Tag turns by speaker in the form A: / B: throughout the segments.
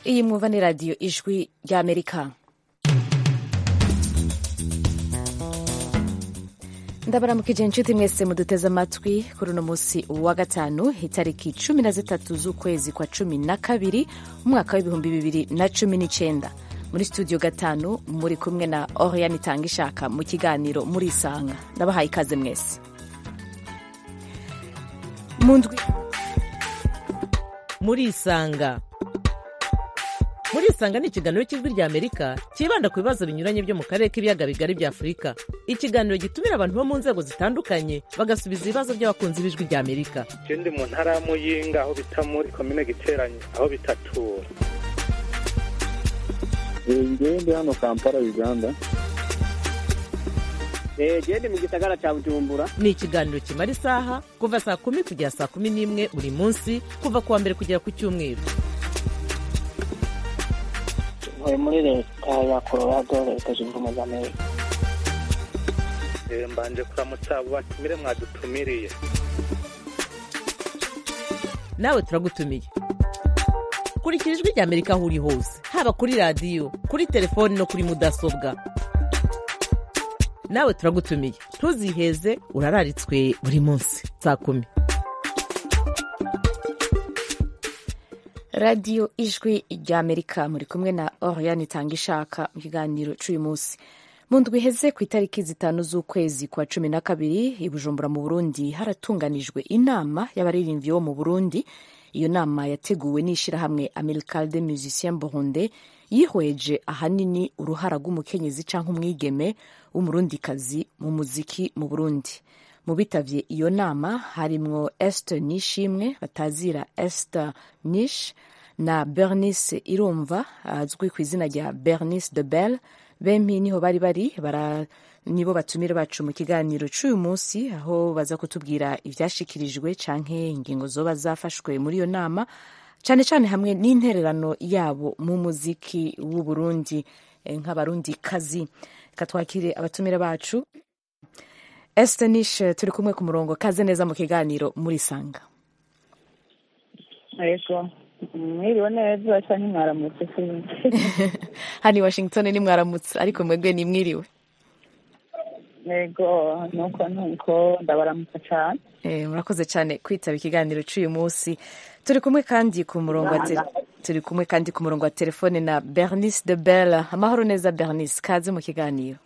A: iyi mwumva ni radiyo ijwi ry'amerika ndabaramukije inshuti mwese muduteze amatwi kuri uno munsi wa gatanu itariki cumi na zitatu z'ukwezi kwa cumi na kabiri umwaka w'ibihumbi bibiri na cumi n'icyenda muri studio gatanu muri kumwe na oriane itanga ishaka mu kiganiro muri isanga ndabahaye ikaze mwese mu ndwi
B: muri isanga muri isanga ni ikiganiro cy'ijwi rya amerika cyibanda ku bibazo binyuranye byo mu karere k'ibiyaga bigari bya afurika ikiganiro gitumira abantu bo mu nzego zitandukanye bagasubiza ibibazo by'abakunzi b'ijwi rya amerika
C: je ndi mu ntara ya muyinga aho bita muri komine giteranye aho bitatura
D: ngewe ndi hano kampala uganda
E: gende mu gisagara cya bujumbura
B: ni ikiganiro kimara isaha kuva saa kumi kugera saa kumi n'imwe buri munsi kuva ku wa mbere kugera ku cyumweru
E: ntuye muri leta ya colorado leta zunze ubumwe za amerika
C: Eh, mbanje kuramutsa abo batumire mwadutumiriye
B: nawe turagutumiye kurikira ijwi rya amerika aho uri hose haba kuri radiyo kuri telefoni no kuri mudasobwa nawe turagutumiye ntuziheze urararitswe buri munsi saa kumi
A: radiyo ijwi ry'amerika muri kumwe na oriane itanga ishaka mu kiganiro cy'uyu munsi mu ndwi iheze ku itariki zitanu z'ukwezi kwa cumi na kabiri i bujumbura mu burundi haratunganijwe inama y'abaririmbyi bo mu burundi iyo nama yateguwe n'ishyirahamwe americal de musicien burunde yihweje ahanini uruhara rw'umukenyezi cyangwa umwigeme w'umurundikazi mu muziki mu burundi mu bitavye iyo nama harimwo esther nishimwe batazira esther nish na bernice irumva azwi ku izina rya bernice de belle bempi niho bari bari bara nibo batumire bacu mu kiganiro cy'uyu munsi aho baza kutubwira ibyashikirijwe canke ingingo zoba zafashwe muri iyo nama cyane cyane hamwe n'intererano yabo mu muziki w'u Burundi eh, nk'abarundi kazi katwakire abatumire bacu Esther Nish turi kumwe ku murongo kaze neza mu kiganiro muri sanga
F: yego mwiriwe neza cyangwa mwaramutse
A: hano i Washington ni mwaramutse ariko mwebwe ni mwiriwe
F: yego nuko nuko ndabaramutse cyane
A: Eh, murakoze cyane kwitaba ikiganiro cy'uyu munsi turi kumwe kandi ku murongo wa te- turi kumwe kandi ku murongo wa telefone na Bernice de Belle amahoro neza Bernice kaze mu kiganiro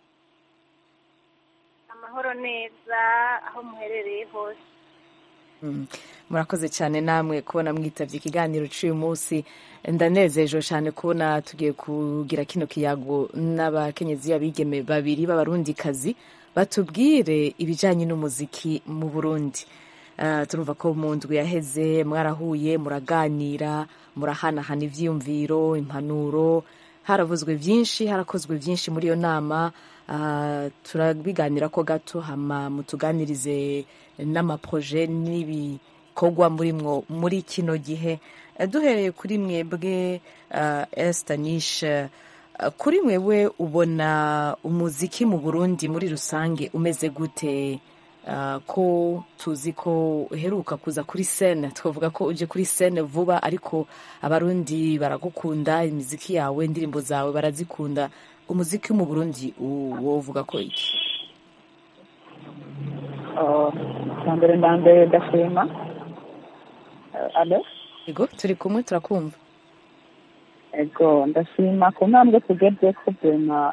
G: amahoro neza aho muherereye hose
A: Mm. murakoze cyane namwe kubona mwitavye ikiganiro cy'uyu munsi ndanezejwe cyane kubona tugiye kugira kino kiyago n'abakenyezi abigeme babiri b'abarundikazi batubwire ibijanye n'umuziki mu burundi Uh, turumva ko mu ndwi yaheze mwarahuye muraganira murahanahana ivyiyumviro impanuro haravuzwe vyinshi harakozwe vyinshi muri iyo nama uh, turabiganira ko gato hama mutuganirize n'amaproje n'ibikorwa murimwo muri kino gihe Eh, duhereye kuri mwebwe uh, Esther Nish uh, kuri mwewe ubona umuziki mu Burundi muri rusange umeze gute Uh, ko tuzi ko uheruka kuza kuri sene twavuga ko uje kuri sene vuba ariko abarundi baragukunda imiziki yawe indirimbo zawe barazikunda umuziki wo mu burundi u- wovuga ko iki
F: icya mbere na mbere ndashima Eh, alo
A: yego turi kumwe turakumva
F: yego ndashima ku ntambwe tugeze ko bema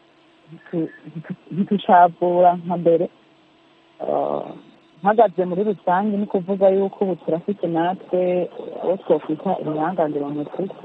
F: ntitucavura nka mbere Eh, mpagaze muri rusange ni kuvuga yuko ubu turafite natwe uwo twokwita ibihangangira mu muziki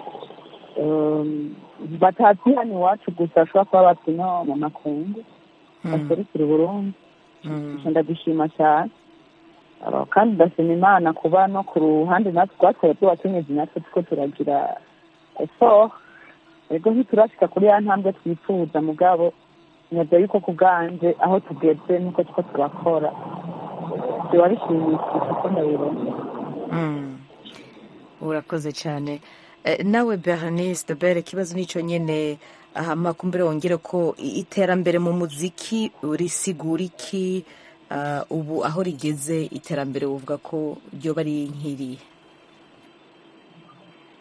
F: batazi hano iwacu gusa bashobora kuba bati no mu makungu baserukira uburundi
A: Mm.
F: Icyo ndagushima cyane Uh, kandi ndashima imana kuba no ku ruhande natwe twatwaye tubakenyezi natwe tuko turagira effort ego ntiturashika kuri ya ntambwe twifuza mugabo nyaza yuko ku bwanje aho tugeze nuko tuko turakora biba bishimishije uko ndabibona
A: Mm. urakoze cyane Eh, nawe bernice de bere ikibazo nicyo nyine amakumbere wongere ko i- iterambere mu muziki risigura iki Ah, ubu aho rigeze iterambere uvuga ko ryoba ari nk'irihe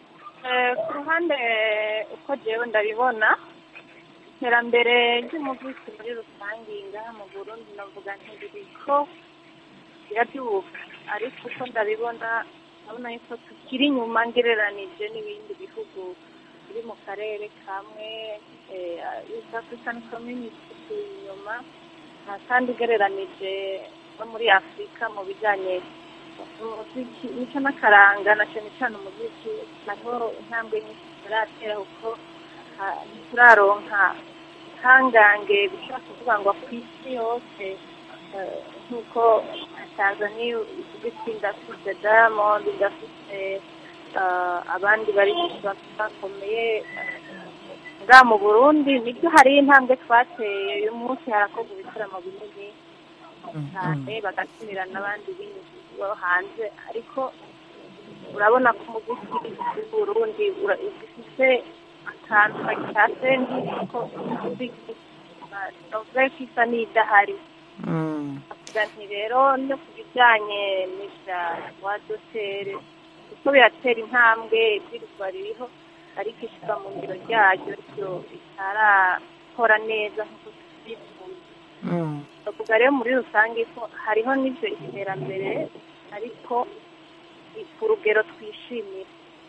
G: Eh, ku ruhande uko jewe ndabibona iterambere ry'umuziki muri rusange ngaha mu burundi navuga ntibiriko birabyuka ariko uko ndabibona ndabona yuko tukiri inyuma ngereranije n'ibindi bihugu biri mu karere kamwe eh, East African Community turi inyuma Ah, kandi ugereranije no muri afurika mu bijyanye umuziki nicyo n'akaranga na cyane cyane umuziki naho intambwe nyinshi turatera kuko ah, ntituraronka ihangange bishobora kuvuga ngo ku isi yose eh, nk'uko tanzania ivuga iti ndafite diamond ndafite ah, abandi bari bakomeye nga mu burundi nibyo hari intambwe twateye uyu munsi harakorwa ibitaramo binini cyane bagatumira n'abandi bindi bo hanze ariko urabona ko umuziki w'uburundi ura- ufite akantu kagitatse nk'uko umuziki ah, novuga ko isa n'idahari
A: Mm.
G: avuga nti rero no ku bijyanye n'ibya wa dotere kuko biratera intambwe ibwirizwa ririho ariko ishyirwa mu ngiro ryaryo ryo ritarakora neza nk'uko tubyifuza
A: Mm.
G: bavuga rero muri rusange ko hariho n'ibyo iterambere ariko ku rugero twishimira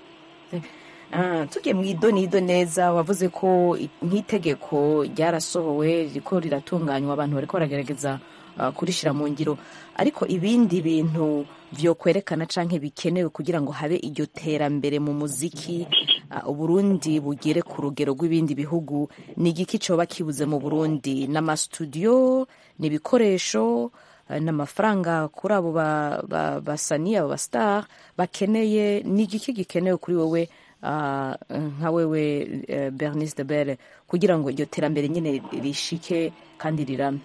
A: Ah, tugiye mu idonido neza wavuze ko i- nk'itegeko ryarasohowe riko riratunganywa abantu bariko baragerageza ah, kurishyira mu ngiro ariko ibindi bintu vyokwerekana canke bikenewe kugira ngo habe iryo terambere mu muziki ah, uburundi bugere ku rugero rw'ibindi bihugu ni igiki coba kibuze mu burundi n'amastudio ni ibikoresho eh, n'amafaranga kuri abo ba- ba- basani abo bastar bakeneye ni igiki gikenewe kuri wowe ah, nka wewe eh, bernice de bere kugira ngo iryo terambere nyine rishike kandi rirame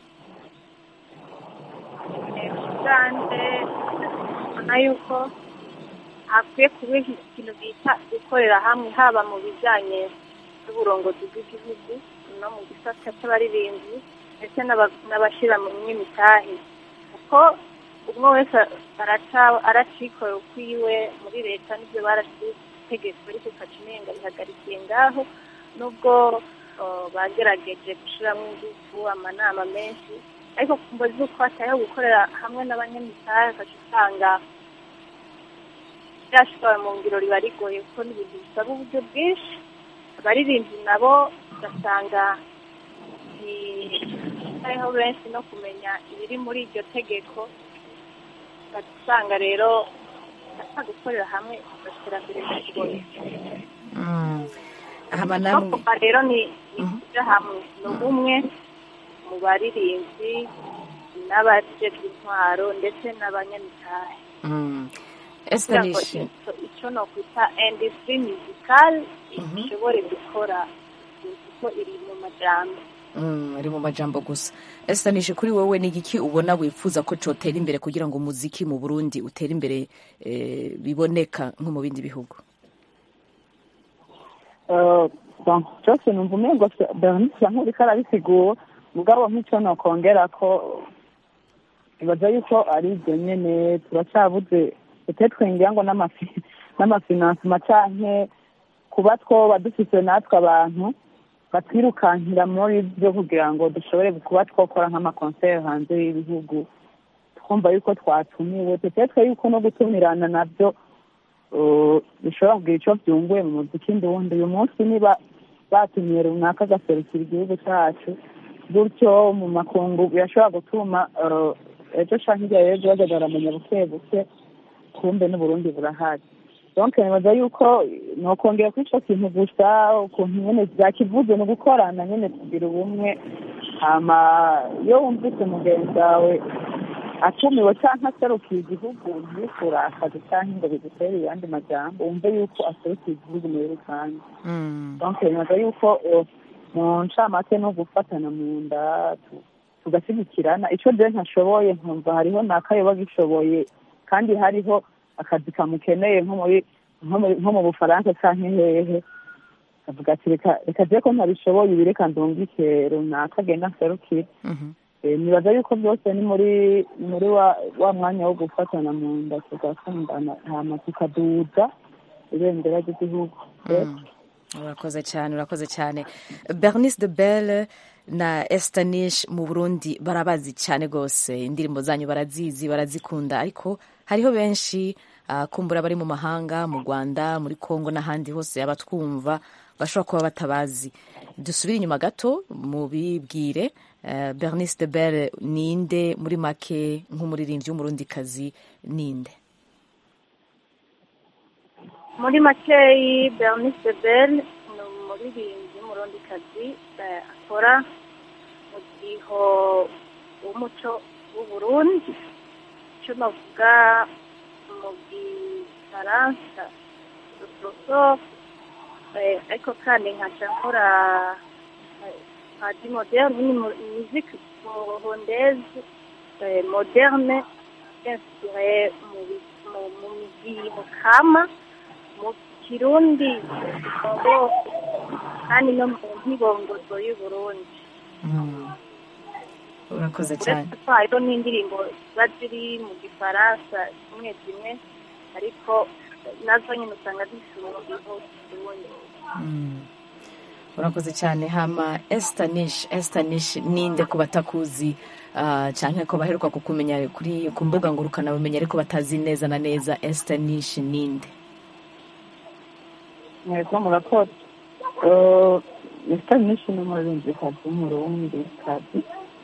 G: ugande ubona yuko hakwiye kuba ikintu bita gukorera hamwe haba mu bijyanye n'uburongozi bw'igihugu no mu gisata cy'abaririmbyi ndetse n'aba- n'abashyira mu myimitahe kuko umwe wese araca- aracikorera ukwiwe muri leta n'ibyo barashitegeko ariko ukacimenga bihagarikiye ngaho nubwo uh, bagerageje gushyiramo ingufu amanama menshi ariko ku mbo z'uko hatayeho gukorera hamwe n'abanyamitahe ugaca usanga byashoboye mu ngiro riba rigoye kuko ni ibintu bisaba uburyo bwinshi abaririmbyi nabo ugasanga hariho benshi no kumenya ibiri muri iryo tegeko ugaca usanga rero asa gukorera hamwe iterambere rigoye
A: Mm. hama
G: no
A: namwe
G: kuva rero ni ni kuja hamwe ni ubumwe mu baririmbyi n'abajejwe intwaro ndetse n'abanyamitahe
A: Mm.
G: kugira
A: Esther
G: ngo
A: Nishi
G: icyo icyo ni ukwita industry musical ishobore gukora kuko iri mu majambo
A: Mm, ari mu majambo gusa Esther Nishi kuri wowe ni igiki ubona wifuza ko cotera imbere kugira ngo umuziki mu Burundi utere imbere eh, biboneka nko mu bindi bihugu
F: Eh, bon, cyose numva umengo bernice nk'uriko arabisigura mugabo nk'icyo nokongera ko ibaza yuko ari ibyo nyene turacyabuze ete twingira ngo n'amafi- n'amafinansima canke kuba twoba dufise natwe abantu batwirukankira muri byo kugira ngo dushobore kuba twokora nk'amakonseri hanze y'ibihugu twumva yuko twatumiwe tutetwe yuko no gutumirana nabyo uh, bishobora kugira icyo byunguye mu muziki ndundi uyu munsi niba batumiye runaka agaserukira igihugu cyacu gutyo mu makungu birashobora gutuma uh, ejo canke hirya y'ejo bajya baramenya buke buke kumbe n'uburundi burahari donc nibaza yuko nokongera kuri ico kintu gusa ukuntu nyene vyakivuze ni ugukorana nyene kugira ubumwe hama iyo wumvise mugenzi wawe atumiwe cyangwa aserukiye igihugu ntibikurakaze cyangwa ngo bigutere ayandi majambo wumve yuko aserukiye igihugu muri rusange
A: Mm.
F: donc nibaza yuko eh, mu ncamake no gufatana mu nda tu- tugashyigikirana icyo rero ntashoboye nkumva hariho n'akayoba gishoboye kandi hariho akazi kamukeneye nko muri nko muri- nko mu bufaransa cyangwa hehe avuga ati reka reka je ko ntabishoboye ibi reka ndungike runaka agenda nserukire
A: Mhm.
F: Eh, nibaza yuko byose ni muri muri wa wa mwanya wo gufatana mu nda tugakundana hama tukaduza ibendera ry'igihugu
A: Mm. urakoze cyane urakoze cyane bernice de belle na estanish mu burundi barabazi cyane rwose indirimbo zanyu barazizi barazikunda ariko hariho benshi ah, kumbura bari mu mahanga mu rwanda muri congo n'ahandi hose abatwumva bashobora kuba batabazi dusubire inyuma gato mubibwire eh, bernice de belle ninde muri make nk'umuririmbyi w'umurundikazi ninde
G: muri makeyi bernice de belle ni umuririmbyi w'umurundikazi eh, akora mu giho w'umuco w'uburundi icyo navuga mu gifaransa rusoso eh, ariko kandi nkaca nkora eh, nka di moderne ni mu- musique burundaise eh, moderne inspiré mu bi- mu- mu midiho kama mu kirundi ngo kandi no mu ntibongozo y'uburundi
A: urakoze cyane
G: uretse ko hariho n'indirimbo ziba ziri mu gifaransa zimwe zimwe ariko nazo nyine usanga zifite umudiho w'ikirundi
A: Mm. urakoze cyane hama estanish estanish ninde ku batakuzi uh, cyane ko baheruka kukumenya kuri ku mbuga ngurukanabumenyi ariko batazi neza na neza estanish ninde
F: mwebwe murakoze mr nishi ni umuririmbyikazi w'umurundi kazi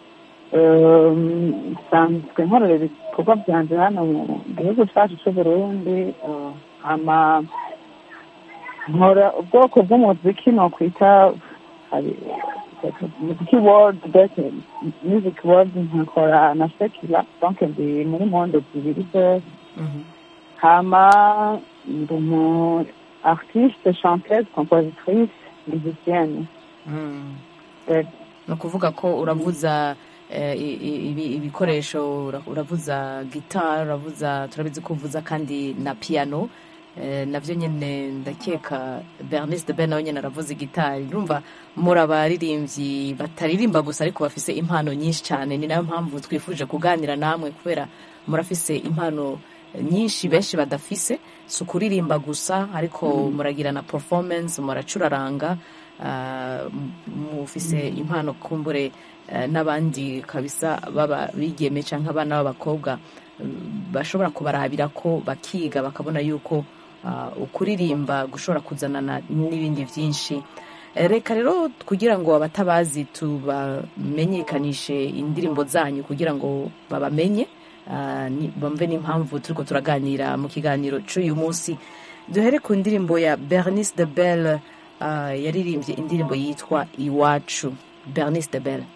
F: nsanzwe nkorera ibikorwa byanjye hano mu gihugu cyacu cy'uburundi eh, ama nkora ubwoko bw'umuziki nokwita hari muziki world mbese music world nkakora na sekila donc ndi muri mondo zibiri zose hama ndi umu artiste chanteuse compositrice musicienne
A: Mm.
F: Eh,
A: ni ukuvuga ko uravuza eh, i- i- ibi- ibikoresho ura- uravuza gitari uravuza turabizi ko uvuza kandi na piano eh, navyo nyene ndakeka bernice de ben nawe nyene aravuza gitari urumva muri abaririmbyi bataririmba gusa ariko bafise impano nyinshi cyane ni nayo mpamvu twifuje kuganira namwe kubera murafise impano nyinshi benshi badafise si ukuririmba gusa ariko muragira na performance muracuraranga ah, m- mufise impano kumbure eh, n'abandi kabisa baba bigeme cyangwa abana b'abakobwa mm, bashobora kubarabira ko bakiga bakabona yuko ah, ukuririmba gushobora kuzanana n'ibindi byinshi Eh, reka rero kugira ngo abatabazi tubamenyekanishe indirimbo zanyu kugira ngo babamenye ah, ni- bumve n'impamvu turiko turaganira mu kiganiro cy'uyu munsi duhere ku ndirimbo ya bernice de belle ah, yaririmbye indirimbo yitwa iwacu bernice de belle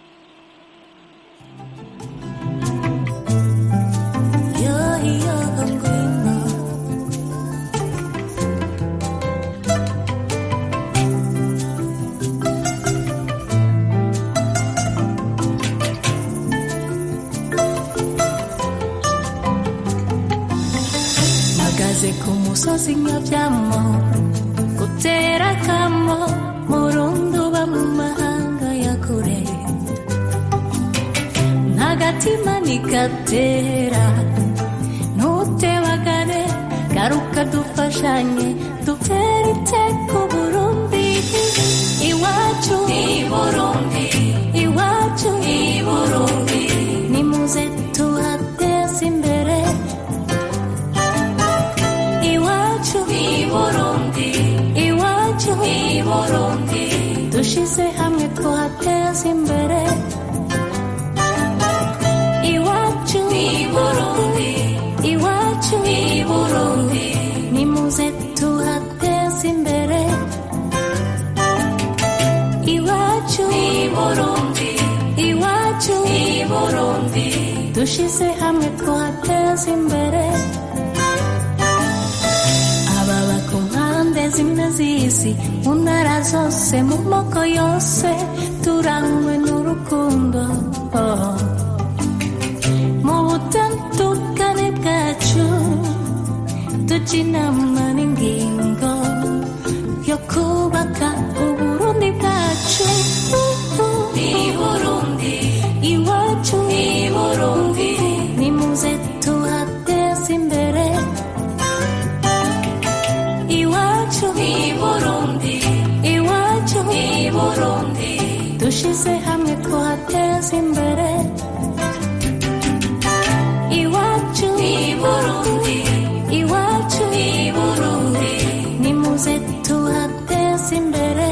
H: mpagaze ku musozi nyabyamo gutera akamo murundi uba mu mahanga ya kure ntagatima ntigatera ntutebagane garuka dufashanye dutere iteko burundi iwacu i burundi iwacu i burundi nimuze tuhateze imbere iwacu i burundi iwacu i burundi dushize hamwe tuhateze imbere iwacu i burundi iwacu i burundi nimuze tuhateze imbere iwacu i burundi iwacu i burundi dushize hamwe tuhateze imbere ababa ku mpande zimwe z'isi mu ntara zose mu moko yose turangwe n'urukundo oh. mu butandukane bwacu tujya inama n'ingingo yo kubaka uburundi bwacu i burundi iwacu i burundi nimuze tuhateze imbere iwacu Burundi dushize hamwe twateza imbere iwacu ni Burundi iwacu ni Burundi nimuze tuhateze imbere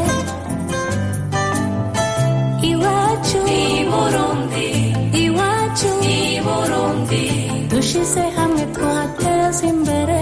H: iwacu ni Burundi iwacu ni Burundi dushize hamwe twateza imbere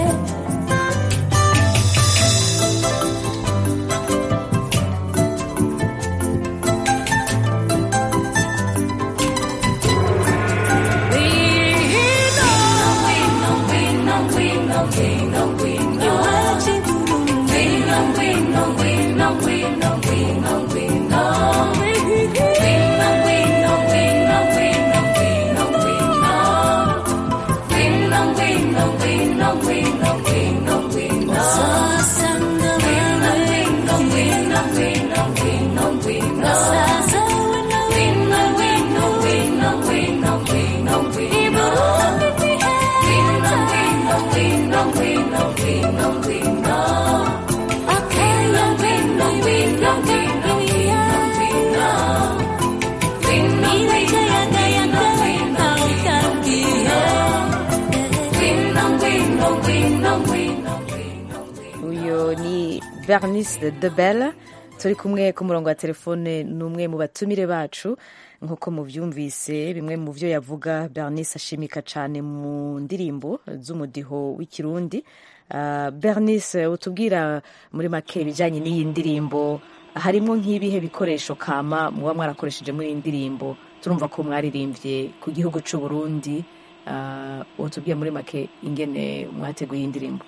A: uyu ni bernice de belle turi kumwe ku murongo wa telefone ni umwe mu batumire bacu nk'uko mubyumvise bimwe mu byo yavuga bernice ashimika cyane mu ndirimbo z'umudiho w'ikirundi Ah, bernice utubwira muri make ibijyanye n'iyi ndirimbo harimo nk'ibihe bikoresho kama muba mwarakoresheje muri iyi ndirimbo turumva ko mwaririmbye ku gihugu cy'u Burundi Ah, utubwira muri make ingene mwateguye iyi ndirimbo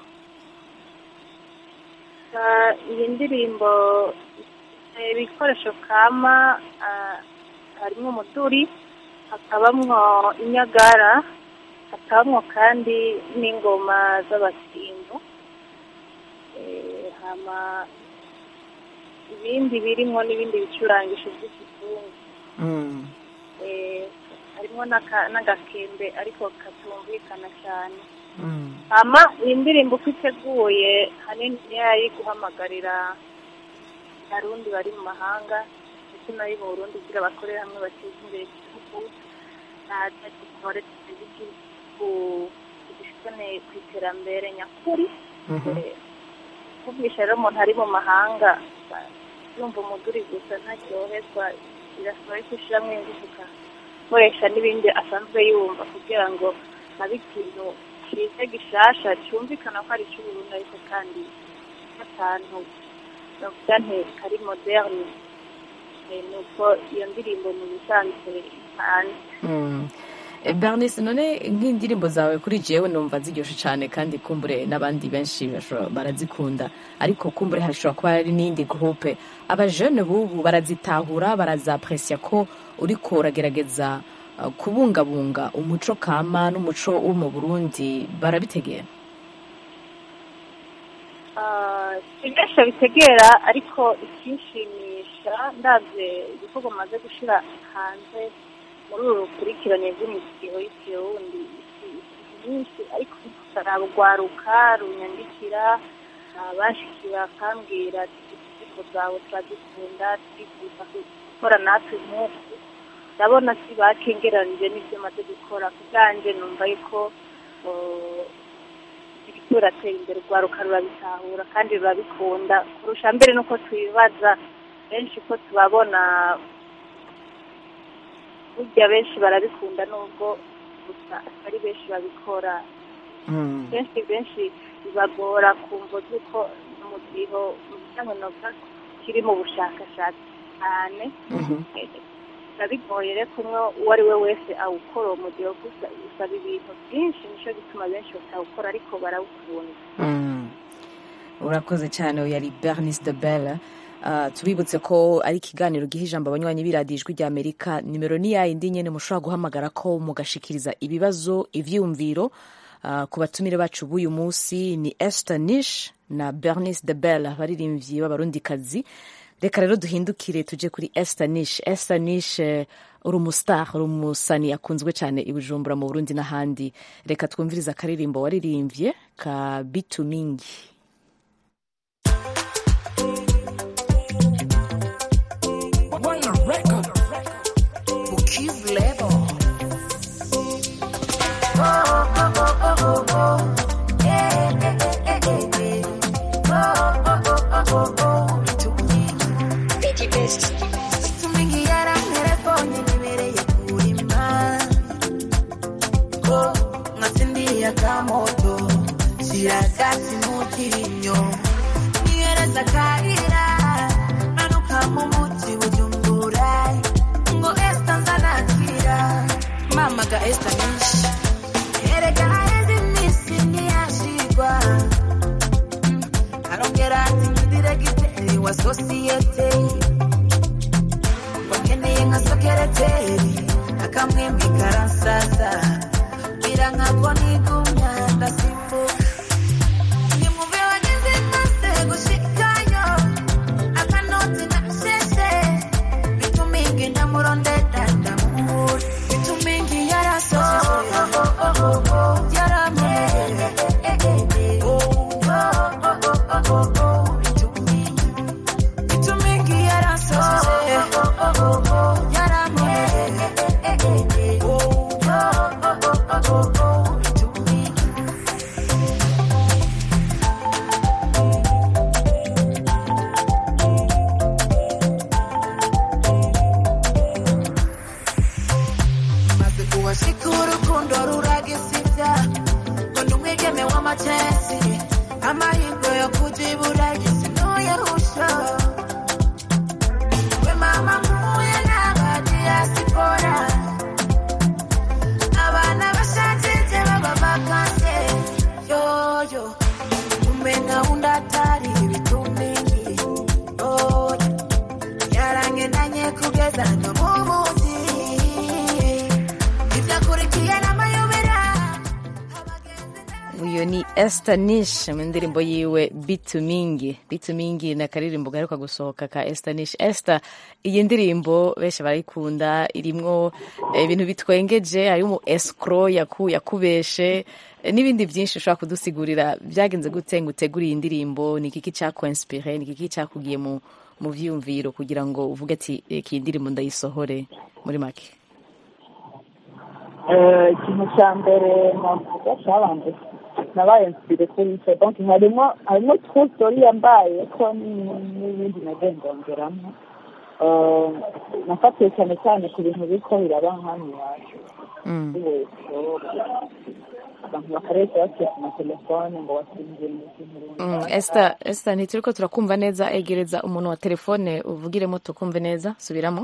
G: Ah, iyi ndirimbo ifite ibikoresho kama ah, harimo umuduri hakabamwo inyagara hakabamwo kandi n'ingoma z'abasindu Eh, hama ibindi birimo n'ibindi bicurangisho by'ikizungu
A: Mm.
G: Eh, harimo n'aka- n'agakembe ariko katumvikana cyane
A: Mm.
G: hama iyi ndirimbo uko iteguye hanini niyo yari guhamagarira abarundi bari mu mahanga ndetse n'ayo mu burundi kugira bakorere hamwe bateze imbere igihugu naza dukore tuteze igihugu dushikane ku iterambere nyakuri
A: Mhm.
G: Eh, kuvugisha rero umuntu ari mu mahanga ba- yumva umuduri gusa ntaryoherwa birasaba yuko ushyiramo ingufu ugakoresha n'ibindi asanzwe yumva kugira ngo habe ikintu cyiza gishasha cyumvikana ko ari icy'uburundi ariko kandi n'akantu bavuga nti kari moderne Eh, ni uko iyo ndirimbo mu bisanzwe hanze
A: Mm. Eh, bernice none nk'indirimbo zawe kuri jewe numva ziryoshe cyane kandi kumbure n'abandi benshi bashobora- barazikunda ariko kumbure hashobora kuba hari n'indi groupe abajene bubu barazitahura barazapresya ko uriko uragerageza uh, kubungabunga umuco kama n'umuco wo mu burundi barabitegera
G: Ah, si benshi bitegera ariko ikinshimisha ndabye ibikorwa maze gushyira hanze muri uru rukurikirane rw'imisiyo y'ikirundi nyinshi ariko rugwaruka runyandikira ah, bashikira bakambwira ati indirimbo zawe turazikunda twifuza gukora natwe nk'uku ndabona si bakengeranije n'ibyo maze gukora ku bwanjye numva yuko oh, ibiriko biratera imbere urwaruka rurabitahura kandi rurabikunda kurusha mbere nuko tubibaza benshi ko tubabona burya benshi barabikunda nubwo gusa atari benshi babikora
A: Mm.
G: benshi benshi bibagora kumva z'uko umudiho mu bijyanye novuga ko kiri mu bushakashatsi cyane
A: Mhm.
G: biba bigoye rero kumwe uwo ari we wese awukora uwo mudiho gusa usaba ibintu byinshi nicyo gituma benshi batawukora ariko barawukunda
A: Mm. urakoze cyane uyu yari bernice de belle Uh, tubibutse ko ari ikiganiro giha ijambo abanywanyi b'iradiyo ijwi rya amerika nimero ni yayindi nyine mushobora guhamagara ko mugashikiriza ibibazo ivyumviro uh, ku batumire bacu b'uyu munsi ni esther nish na bernice de belle abaririmbyi b'abarundikazi reka rero duhindukire tuje kuri esther nish esther nish eh, uri umustar uri umusani akunzwe cyane i bujumbura mu burundi n'ahandi reka twumvirize akaririmbo waririmbye ka bitumingi
I: oh, oh, bitumingi bitumingi yaranterefone nibereye kurima ko nkatsindiye akamoto siragati mukirinyo nihereza karira manuka mu muti bujumbura ngo esta nzanakira mama ga esta nyinshi erega haheze iminsi ntiyashigwa arongera ati ndi diregiteri wa sosiyete wakeneye nka sekereteri akamwemwe karansaza bira nkako nigumya ndasimbuka nimube wageze maze gushikayo akanoti nasheshe bitumingi ndamurondera ndamubura bitumingi yarasoje yaramuye bitumingi yarasoje yaramuye maze kuwashika urukundo ruragisibya ngo ndi umwigeme w'amacesi amahirwe yo kujibura gisinuyahusha we mama mpuye n'abadiyasipora abana bashajije b'abavakanse yoyo umenya undi atari ibitumingi oya yarangendanye kugeza no mu mugi ibyakurikiye n'amayobera
A: uyu ni Esther Nish mu ndirimbo yiwe bitu mingi bitu mingi ni akaririmbo gaheruka gusohoka ka Esther Nish Esther iyi ndirimbo benshi barayikunda irimwo eh, ibintu bitwengeje harimo escro yaku yakubeshe eh, n'ibindi byinshi ushobora kudusigurira byagenze gute ngo utegure iyi ndirimbo ni ikiki cyakuinspire ni ikiki cyakugiye mu mu vyumviro kugira ngo uvuge ati "Reka iyi ndirimbo ndayisohore muri make
F: Eh, ikintu cya mbere navuga cyabanje nabaye nsire kuri icyo donc harimo harimo true story yambaye ko ni- n'ibindi nagiye ndongeramo Eh, nafatiye cyane cyane ku bintu biriko biraba hano iwacu
A: Mm.
F: abantu bakaresha basiye ku matelefone ngo wasinziye mu kintu
A: Mm, Esther, Esther ntituriko turakumva neza egereza umuntu wa telefone uvugiremo tukumve neza subiramo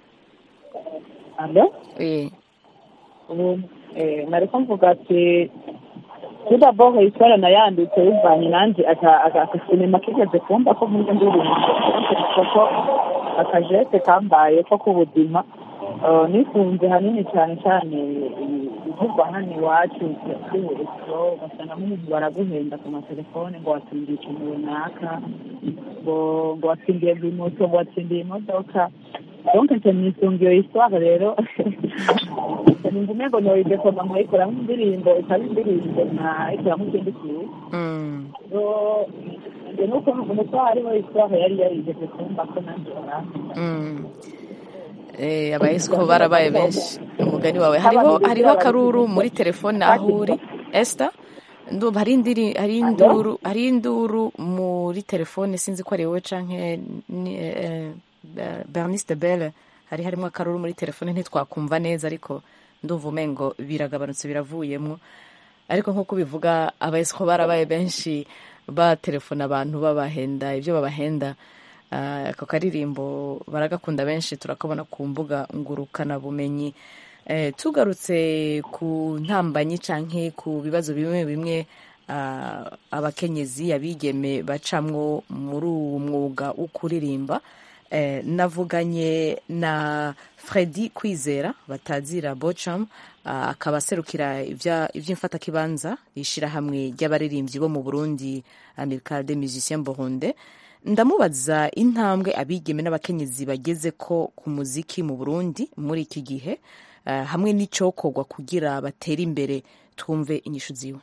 F: alo
A: Eh,
F: ubu eh, nariko mvuga ati kuda boho iswara nayanditse bivanye nanje aka- aka- akasinema kigeze kumva ko nk'iyo ndirimbo ko akajete kambaye ko k'ubuzima Eh, nifunze hanini cyane cyane ibivugwa hano iwacu by'uburisiro ugasanga nk'umuntu baraguhenda ku matelefone ngo watsindiye ikintu runaka ngo ngo watsindiye moto ngo watsindiye imodoka donc nce nisunga iyo histoire rero numva umengo noyidekoma nkayikoramo indirimbo ikaba indirimbo nkayikoramo ikindi kintu
A: mm,
F: so njye nuko nuko hariho histoire yari yarigeze kumva ko nanjye barambwira
A: mm. Eh, abayesko barabaye benshi umugani wawe hariho hariho akaruru muri telefone aho uri Esther ndumva hari indiri hari induru hari induru muri telefone sinzi ko ari wowe canke ni eh, eh, Bernice de Belle hari harimo akaruru muri telefone ntitwakumva neza ariko ndumva umengo biragabanutse biravuyemo ariko nk'uko bivuga abayesko barabaye benshi batelefona abantu babahenda ibyo babahenda Ah, ako karirimbo baragakunda benshi turakabona ku mbuga ngurukana bumenyi eh, tugarutse ku ntambanyi canke ku bibazo bimwe bimwe ah, abakenyezi abigeme bacamwo muri uwo mwuga wo kuririmba eh, navuganye na Freddy Kwizera batazira Bocham ah, akaba aserukira ivya- ivy'imfatakibanza ishirahamwe ry'abaririmbyi bo mu Burundi Amical des Musiciens Burundais ndamubaza intambwe abigeme n'abakenyezi bageze ko ku muziki mu Burundi muri iki gihe eh, hamwe n'icokorwa kugira batere imbere twumve inyishu ziwe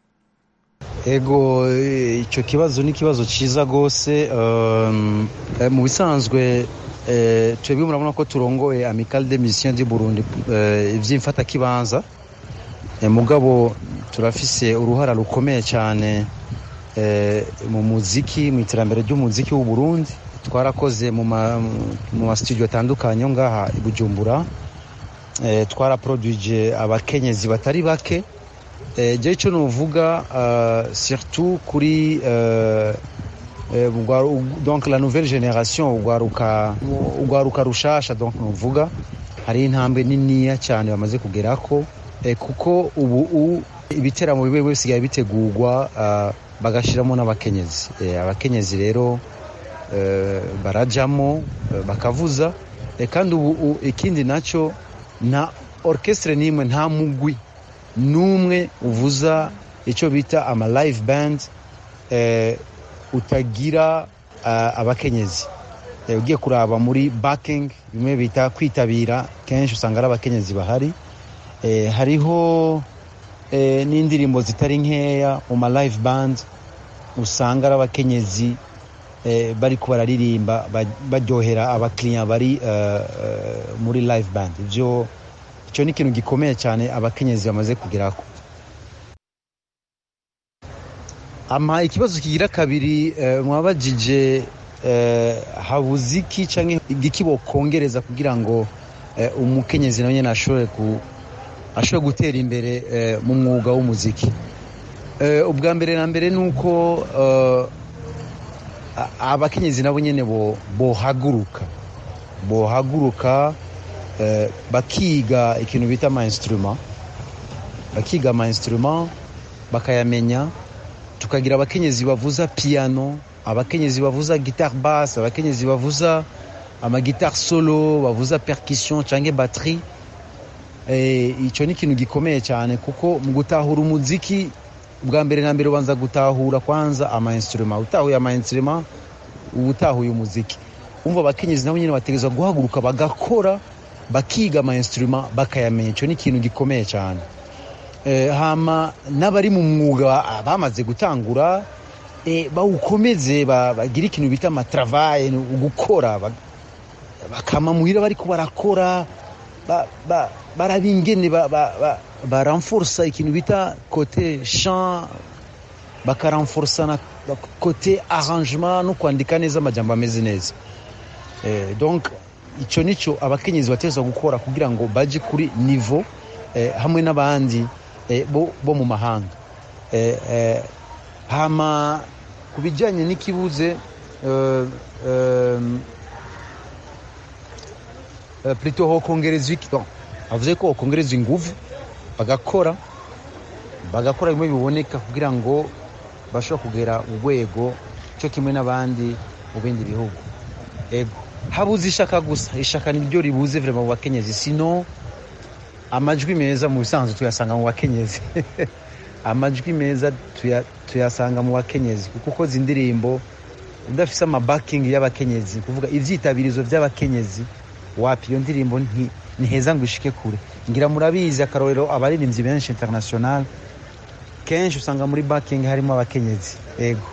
J: ego eh, icyo kibazo ni ikibazo cyiza rwose um, eh, mu bisanzwe eh, twebwe murabona ko turongoye amical de mission du burundi eh, iby'imfatakibanza eh, mugabo turafise uruhara rukomeye cyane eh, mu muziki mu iterambere ry'umuziki w'u Burundi twarakoze mu ma mu ma studio atandukanye yo ngaha i Bujumbura eh, twaraproduije abakenyezi batari bake eh, je ico novuga uh, surtout kuri uh, eh, ugwaru- donc la nouvelle génération ugwaruka ugwaruka rushasha donc novuga hari intambwe niniya cyane bamaze kugerako eh, kuko ubu u- ibiteramo bibe bisigaye bitegurwa uh, bagashiramo n'abakenyezi eh, abakenyezi rero eh, barajamo eh, bakavuza eh, kandi ubu u- ikindi nacyo nta orchestre n'imwe nta mugwi n'umwe uvuza icyo bita ama live band eh, utagira uh, abakenyezi eh, ugiye kuraba muri backing bimwe bita kwitabira kenshi usanga ari abakenyezi bahari eh, hariho eh, n'indirimbo zitari nkeya mu ma live band usanga ari abakenyezi eh, bariko bararirimba ba- baryohera abakiriya bari uh, uh, muri live band ivyo icyo ni ikintu gikomeye cyane abakenyezi bamaze kugerako ama ikibazo kigira kabiri eh, mwabajije eh, habuze iki canke igiki bokongereza kugira ngo eh, umukenyezi nawe nyene ashobore ku ashobore gutera imbere eh, mu mwuga w'umuziki eh, ubwa mbere na mbere nuko eh, a- abakenyezi nabo nyene bo bohaguruka bohaguruka eh, bakiga ikintu bita ama instrument bakiga ama instrument bakayamenya tukagira abakenyezi bavuza piano abakenyezi bavuza guitare basse abakenyezi bavuza amagitare solo bavuza percussion canke batterie eh, ico ni ikintu gikomeye cyane kuko mu gutahura umuziki bwa mbere na mbere ubanza gutahura kwanza ama instrument utahuye ama instrument uba utahuye umuziki umva abakenyezi nabo nyine bategerezwa guhaguruka bagakora bakiga ama instrument bakayamenya ico ni ikintu gikomeye cyane eh, hama n'abari mu mwuga ah, bamaze gutangura eh, bawukomeze ba- bagire ikintu bita amatravaye gukora ba- bakama muhira bariko barakora ba- ba- baraba ingene ba- ba- ba- baranforsa ikintu bita kote chant bakaranforsa na na kote arrangement no kwandika neza amajambo ameze neza eh, donc ico nico abakenyezi bategerezwa gukora kugira ngo baje kuri niveau eh, hamwe n'abandi eh, bo, bo mu mahanga eh, eh, hama ku bijyanye n'ikibuze eh, eh, eh, plutôt hokongerezwa iki bon, avuze ko hokongerezwa inguvu bagakora bagakora bimwe biboneka kugira ngo bashobora kugera urwego cyo kimwe n'abandi mu bindi bihugu ego habuze ishaka gusa ishaka niryo ribuze vrema mu bakenyezi sino amajwi meza mu bisanzwe tuyasanga mu bakenyezi amajwi meza tuya- tuyasanga mu bakenyezi kuko ukoze indirimbo udafise amabakingi y'abakenyezi kuvuga ivyitabirizo vy'abakenyezi wapi iyo ndirimbo nti- ntiheza ngo ishike kure ngira murabizi akarorero abaririmbyi benshi international kenshi usanga muri bakingi harimo abakenyezi ego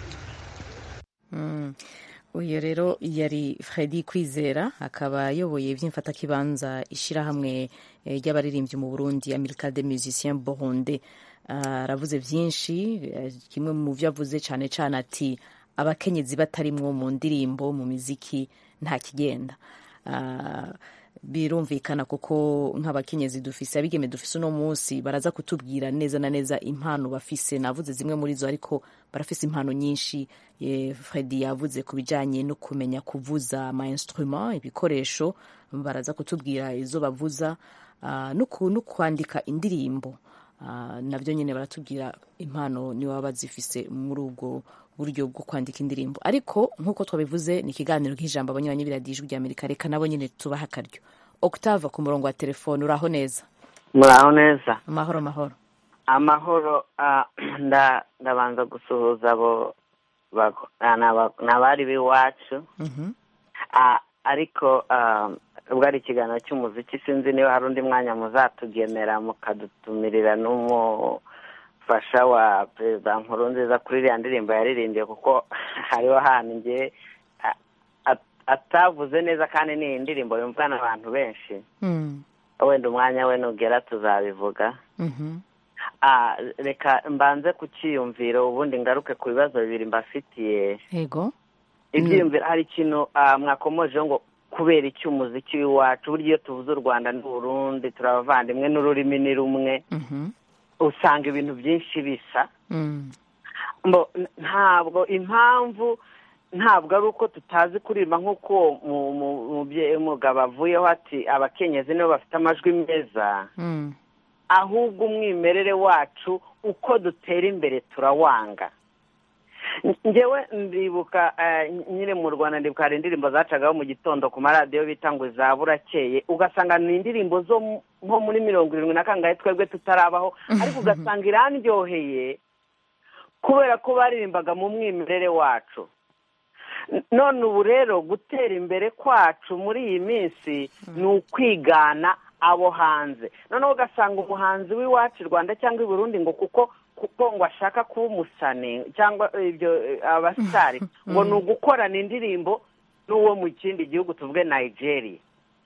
A: Mm. uyu rero yari Fredy Kwizera akaba ayoboye iby'imfatakibanza ishyirahamwe eh, ry'abaririmbyi mu Burundi America des Musiciens Burundais Ah, aravuze byinshi eh, kimwe mu byo avuze cyane cyane ati abakenyezi batarimwo mu ndirimbo mu miziki nta kigenda Ah, birumvikana kuko nk'abakenyezi dufise abigeme dufise uno munsi baraza kutubwira neza na neza impano bafise navuze zimwe muri zo ariko barafise impano nyinshi Eh, Fredy yavuze ku bijyanye no kumenya kuvuza ama instrument ibikoresho baraza kutubwira izo bavuza ah, no ku- no kwandika indirimbo Ah, nabyo nyine baratubwira impano niba baba bazifise muri ubwo buryo bwo kwandika indirimbo ariko nk'uko twabivuze ni ikiganiro nk'ijambo abanywanyi biradijwi rya amerika reka nabo nyine tubaha akaryo octave ku murongo wa telefone uraho neza
K: muraho neza
A: amahoro amahoro
K: amahoro ah, nda- ndabanza gusuhuza abo bako- ah, n'aba- n'abari b'iwacu
A: Mhm.
K: Ah, ariko ah, ubwo ari ikiganiro cy'umuziki sinzi niba hari undi mwanya muzatugenera mukadutumirira n'umufasha wa perezida nkurunziza kuri iriya ndirimbo yaririmbye kuko hariho ahantu ngewe ah, at- atavuze neza kandi ni indirimbo yumvwa n'abantu benshi
A: Mm.
K: wenda umwanya we nugera tuzabivuga
A: Mhm.
K: Ah, reka mbanze ku cyiyumviro ubundi ngaruke ku bibazo bibiri mbafitiye
A: yego
K: ibyiyumviro hari ikintu ah, mwakomojeho ngo kubera iki umuziki w'iwacu burya iyo tuvuze u rwanda n'uburundi turi abavandimwe n'ururimi ni rumwe
A: Mhm.
K: usanga ibintu byinshi bisa
A: Mm.
K: Mbo- n- ntabwo impamvu ntabwo ari uko tutazi kuririmba nk'uko uwo mu- mu- umubyeyi w'umugabo avuyeho ati abakenyezi nibo bafite amajwi meza
A: Mm.
K: ahubwo umwimerere wacu uko dutera imbere turawanga ngewe ndibuka eh, nyine mu rwanda ndibuka hari indirimbo zacagaho mu gitondo ku maradiyo bita ngo za burakeye ugasanga ni indirimbo zo mu- nko muri mirongo irindwi na kangahe twebwe tutarabaho ariko ugasanga irandyoheye kubera ko baririmbaga mu mwimerere wacu N- none ubu rero gutera imbere kwacu muri iyi minsi ni ukwigana abo hanze noneho ugasanga umuhanzi w'iwacu i rwanda cyangwa i burundi ngo kuko kuko ngo ashaka kuba umusani cyangwa ibyo eh, abasitari ngo ni ugukorana indirimbo n'uwo mu kindi gihugu tuvuge nigeria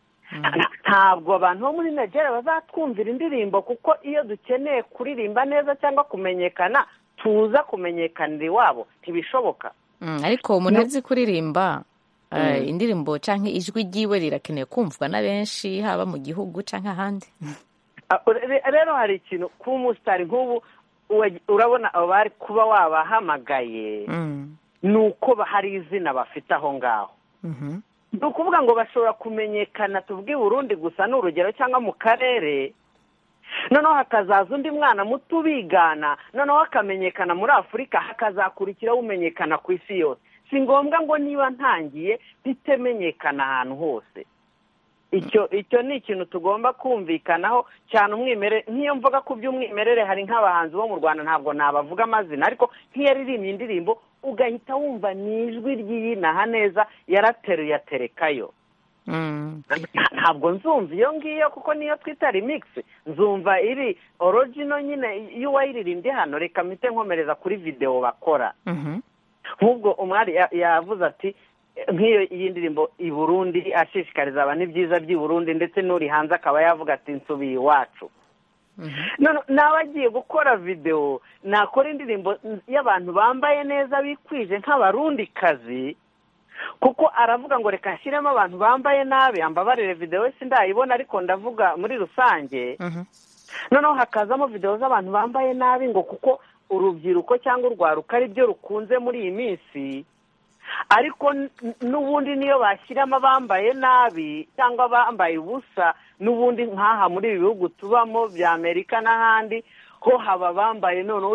K: Nta- ntabwo abantu bo muri nigeria bazatwumvira indirimbo kuko iyo dukeneye kuririmba neza cyangwa kumenyekana tuza kumenyekanira iwabo ntibishoboka
A: Mm, ariko umuntu azi kuririmba eh,
K: Mm.
A: indirimbo canke ijwi ryiwe rirakeneye kumvwa na benshi haba mu gihugu canke ahandi
K: Ah, re- rero hari ikintu kuba umusitari nk'ubu uwa- urabona abo bari kuba wabahamagaye
A: Mm.
K: ni uko ba- hari izina bafite aho ngaho
A: Mhm.
K: ni ukuvuga ngo bashobora kumenyekana tuvuge i burundi gusa ni urugero cyangwa mu karere noneho hakazaza undi mwana muto ubigana noneho akamenyekana muri afurika hakazakurikiraho umenyekana ku isi yose si ngombwa ngo niba ntangiye mpite menyekana ahantu hose icyo icyo ni ikintu tugomba kumvikanaho cyane umwimerere nk'iyo mvuga ku by'umwimerere hari nk'abahanzi bo mu rwanda ntabwo nabavuga amazina ariko nk'iyo aririmbye indirimbo ugahita wumva ni ijwi ry'iyinaha neza yarateruye aterekayo
A: Mm.
K: ntabwo nzumva iyo ngiyo kuko niyo twita remix nzumva iri origino nyine iyo uwayiririmbye hano reka mpite nkomereza kuri videwo bakora
A: Mhm.
K: nk'ubwo umwari ya- yavuze ati nk'iyo iyi ndirimbo i burundi ashishikariza abantu ibyiza by'i burundi ndetse n'uri hanze akaba yavuga ati nsubiye iwacu none nawe agiye gukora videwo nakora indirimbo y'abantu bambaye neza bikwije nk'abarundikazi kuko aravuga ngo reka nshyiremo abantu bambaye nabi ambabarire videwo si ndayibona ariko ndavuga muri rusange
A: Mhm.
K: noneho hakazamo videwo z'abantu bambaye nabi ngo kuko urubyiruko cyangwa urwaruka ari byo rukunze muri iyi minsi ariko n- n'ubundi niyo bashyiramo abambaye nabi cyangwa abambaye ubusa n'ubundi nk'aha muri ibi bihugu tubamo bya amerika n'ahandi ho haba abambaye noneho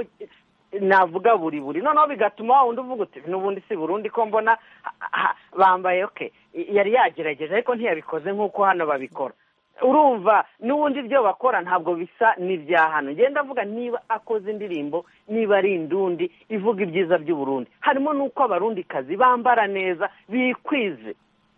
K: navuga buri buri noneho bigatuma wa wundi uvuga uti n'ubundi si burundi ko mbona ha- ha- bambaye oke yari yagerageje ariko ntiyabikoze nk'uko hano babikora urumva n'ubundi ibyo bakora ntabwo bisa n'ibya hano ngenda avuga niba akoze indirimbo niba ari indundi ivuga ibyiza by'uburundi harimo n'uko abarundikazi bambara neza bikwize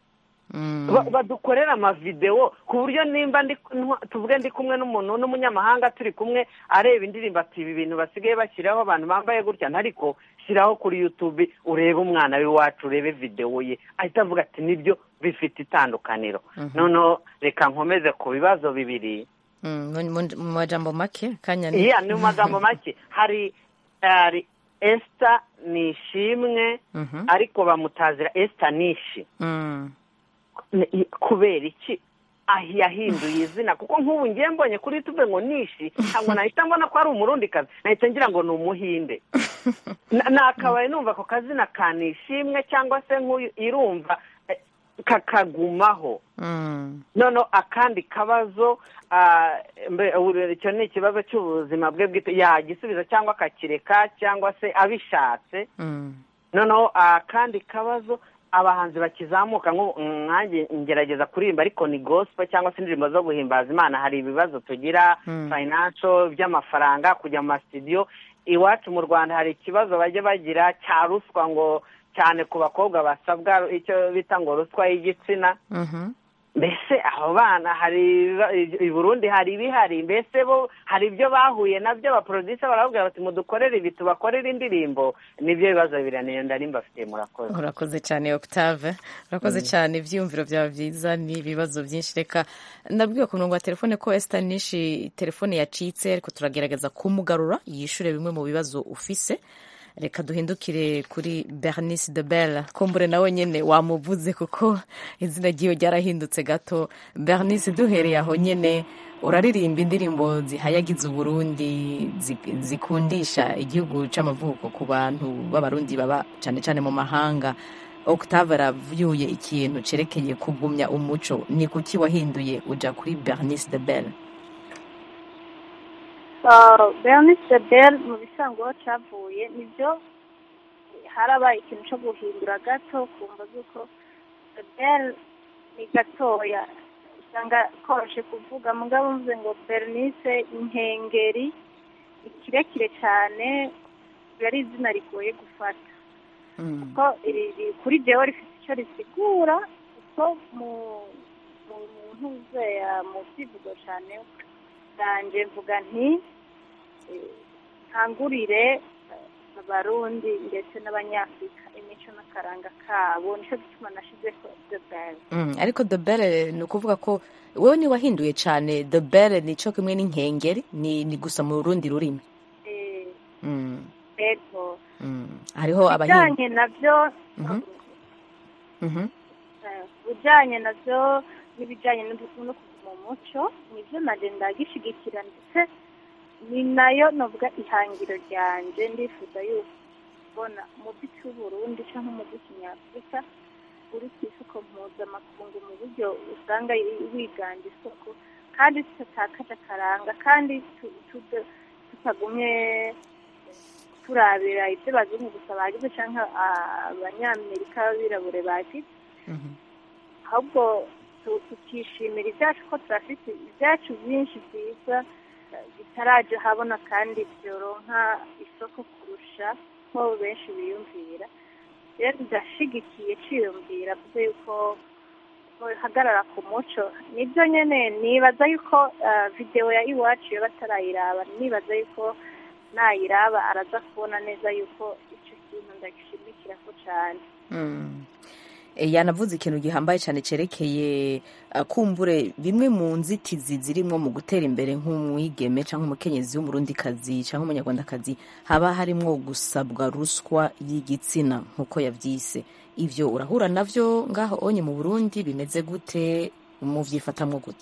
A: Mm.
K: Ba- badukorera amavidewo ku buryo nimba ndi ntwa- tuvuge ndi kumwe n'umuntu n'umunyamahanga turi kumwe areba indirimbo ati ibi bintu basigaye bashyiraho abantu bambaye gutya ariko shyiraho kuri yutube urebe umwana w'iwacu urebe videwo ye ahita avuga ati nibyo bifite itandukaniro noneho reka nkomeze ku bibazo bibiri
A: Mm, mu- mu- mu majambo make kanya ni
K: iya ni mu magambo make hari hari esita ni ishimwe
A: Mhm.
K: ariko bamutazira esita nishi
A: Mm.
K: Ni- kubera iki Ah, yahinduye izina kuko nk'ubu ngiye mbonye kuri yutube ngo nishi ntabwo nahita mbona ko ari umurundikazi nahita ngira ngo ni umuhinde Na- nakabaye numva ako kazina ka nishimwe cyangwa se nk'uyu irumva eh, kakagumaho
A: Mm.
K: noneho akandi kabazo ah, mbe- uru- icyo ni ikibazo cy'ubuzima bwe bwite yagisubiza cyangwa akakireka cyangwa se abishatse
A: Mm.
K: noneho akandi kabazo abahanzi bakizamuka nk'ubu nkanjye ngerageza kuririmba ariko ni gospel cyangwa se indirimbo zo guhimbaza imana hari ibibazo tugira
A: Mm.
K: financial by'amafaranga kujya mu masitidiyo iwacu mu rwanda hari ikibazo bajya bagira cya ruswa ngo cyane ku bakobwa basabwa icyo bita ngo ruswa y'igitsina
A: Mhm.
K: mbese abo bana hari i burundi hari ibihari mbese bo hari ibyo bahuye nabyo abaporodisa barababwira bati mudukorere ibi tubakorere indirimbo nibyo bibazo bibiri niyo ndari mbafitiye murakoze
A: urakoze cyane octave urakoze cyane ibyiyumviro byawe byiza n'ibibazo byinshi reka ndabwiwe ku murongo wa telefone ko esita nishi telefone yacitse ariko turagerageza kumugarura yishure bimwe mu bibazo ufise reka duhindukire kuri bernice de belle kumbure nawe nyine wamuvuze kuko izina ryiwe ryarahindutse gato bernice duhereye aho nyine uraririmba indirimbo zihayagiza uburundi zikundisha igihugu c'amavuko ku bantu b'abarundi baba cyane cyane mu mahanga octave aravyuye ikintu cerekeye kugumya umuco ni kuki wahinduye uja kuri bernice de belle
G: bernice belle mu bisanzwe aho cyavuye nibyo harabaye ikintu cyo guhindura gato kumva z'uko belle ni gatoya usanga koroshe kuvuga mugabo mvuze ngo bernice inkengeri ni kirekire cyane ari izina rigoye gufata kuko kuri jewe rifite icyo risigura kuko mu ntuzeya mu byivugo cyane bwanjye mvuga nti nkangurire abarundi ndetse n'abanyafurika imico n'akaranga kabo nicyo gituma nashyize ko the bell
A: ariko the bell ni ukuvuga ko wowe niwahinduye cyane the bell ni cyo kimwe n'inkengeri ni gusa mu rundi rurimi
G: yego
A: hariho
G: ibijyanye nabyo ibijyanye nabyo n'ibijyanye no kuguma umuco nibyo nagenda gishyigikira ndetse ni nayo navuga ihangiro ryanjye ndifuza yuko kubona umuziki w'uburundi cyangwa umuziki nyafurika uri ku isoko mpuzamakungu mu buryo usanga wiganje isoko kandi tutatakaje akaranga kandi tutagumye turabira ibyo bazungu gusa bagize cyangwa abanyamerika b'abirabure bagize ahubwo tukishimira ibyacu ko turafite ibyacu byinshi byiza bitaraje habona kandi byoronka isoko kurusha ko benshi biyumvira rero ndashyigikiye cyiyumvira kuko yuko hagarara ku muco nibyo nyine nibaza yuko videwo ya iwacu iyo batarayiraba nibaza yuko nayiraba araza kubona neza yuko icyo kintu ndagishimikira ko cyane
A: yanavuze ikintu gihambaye cyane cyerekeye kumbure bimwe mu nzitizi zirimo mu gutera imbere nk'umwigeme cyangwa umukenyezi w'umurundikazi cyangwa umunyarwandakazi haba harimo gusabwa ruswa y'igitsina nk'uko yabyise ibyo urahura nabyo ngaho onye mu burundi bimeze gute mubyifatamo gute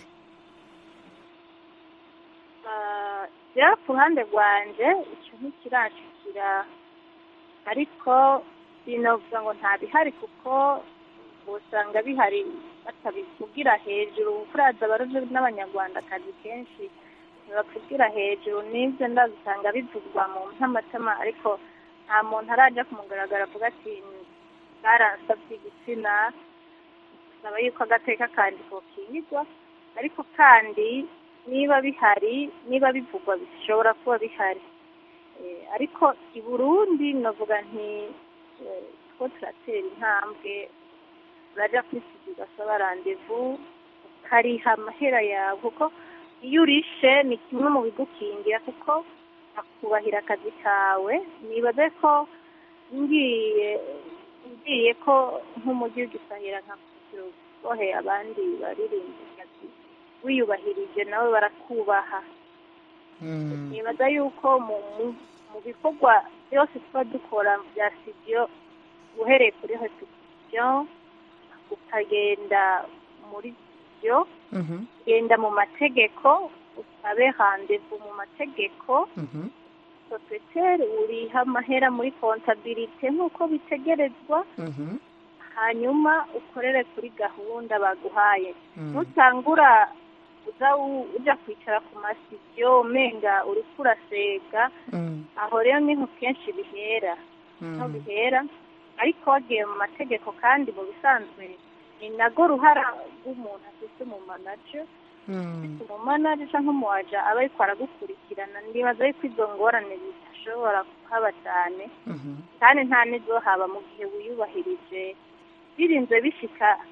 G: rero ku ruhande rwanjye icyo ntikirashikira ariko binavuga ngo nta bihari kuko usanga bihari batabivugira hejuru kuraza abarundi n'abanyarwandakazi kenshi ntibavugira hejuru n'ibyo ndazisanga bivugwa mu ntamatama ariko nta muntu arajya kumugaragara avuga ati baransabye igitsina bisaba yuko agateka kandi kokingirwa ariko kandi niba bihari niba bivugwa bishobora kuba bihari ariko i burundi navuga nti two turatera intambwe urajya kuri sida ugasaba randevu ukariha amahera yawe kuko iyo urishe ni kimwe mu bigukingira kuko akubahira akazi kawe nibaze ko ngiye ngiye ko nk'umujyi w'igisahira nka wohe abandi baririmba akazi wiyubahirije nawe barakubaha nibaza yuko mu bikorwa byose tuba dukora bya sitidiyo uhereye kuri repetisiyo ukagenda muri byo genda mu mategeko usabe handevu mu mategeko sosiyete uriha amahera muri kontabirite nk'uko bitegerezwa hanyuma ukorere kuri gahunda baguhaye nutangura uza ujya kwicara ku masitidiyo umenga uri kurasega aho rero niho kenshi bihera niho bihera ariko wagiye mu mategeko kandi mu bisanzwe ni nago ruhara rw'umuntu afite umumanaje afite umumanaje cyangwa umuwaja aba ariko aragukurikirana ndibaza yuko izo ngorane zidashobora kuhaba cyane kandi nta n'izo haba mu gihe wiyubahirije birinze bishika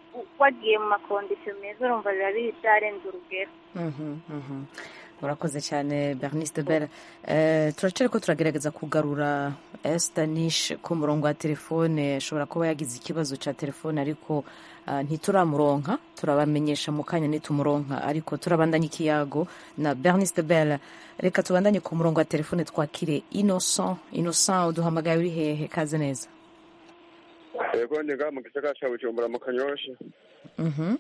G: wagiye mu makondisiyo meza urumva biba biri byarenze urugero
A: Mhm, mhm. urakoze cyane berniste bell Eh, turacari ko turagerageza kugarura estanish ku murongo wa telefone ashobora kuba yagize ikibazo cya telefone ariko ah, ntituramuronka turabamenyesha mu kanya nitumuronka ariko turabandanya ikiyago na berniste bell reka tubandanye ku murongo wa telefone twakire innocent innocent uduhamagaye uri hehe kaze neza
L: yego ndi ngaha mu gisagara ca bujumbura mu kanyosha
A: Mhm.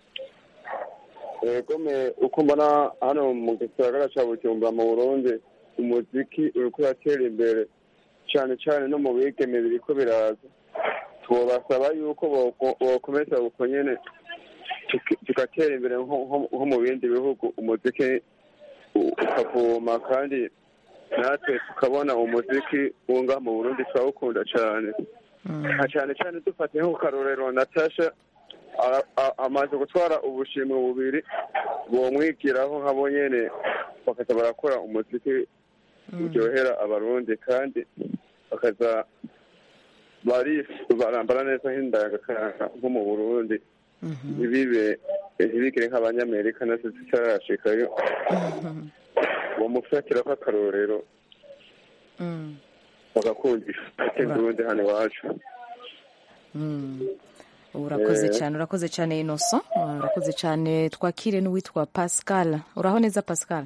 L: yego me uko mbona hano mu gisagara ca bujumbura mu burundi umuziki uriko uratera imbere cane cane no mu bigeme biriko biraza twobasaba yuko boko- bokomeza uko nyene tuki- tugatera imbere nko- nko nko mu bindi bihugu umuziki u- ukavuma kandi natwe tukabona umuziki wunga mu burundi turawukunda cane nka cyane cyane dufate nko karorero natasha a- a- amaze gutwara ubushimwe bubiri bomwigiraho nk'abo nyene bakaza barakora umuziki uryohera abarundi kandi bakaza bari barambara neza nk'indagakaranga nko mu burundi ntibibe ntibigire nk'abanyamerika nazo zitarashikayo bomufatiraho akarorero
A: Mm.
L: bagakundisha uburundi hano iwacu
A: Mm. urakoze
L: Eh.
A: cyane urakoze cyane innocent Ah, urakoze cyane twakire n'uwitwa pascal uraho neza pascal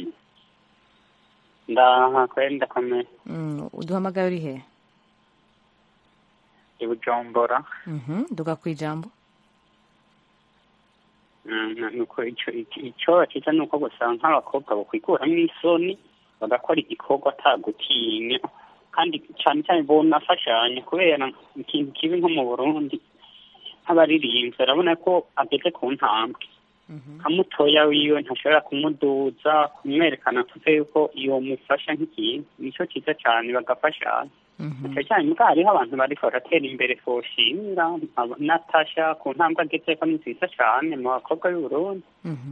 M: ndaha kweli ndakomeye
A: Mm, uduhamagaye uri he
M: i bujumbura
A: Mhm, duga ku ijambo
M: Mm, nuko ico ico- ico cyiza ni uko gusa nk'abakobwa bakwikuramo isoni bagakora igikorwa atagutinya kandi cyane cyane bonafashanya kubera ikintu kibi nko mu burundi nk'abaririmbyi urabona ko ageze ku ntambwe nka mutoya wiwe ntashobora kumuduza kumwerekana tuve yuko iyo mufasha nk'ikintu nicyo cyiza cyane bagafashanya cyane cyane mbwa hariho abantu bariko baratera imbere twoshimira aba- natasha ku ntambwe agezeko ni nziza cyane mu bakobwa b'uburundi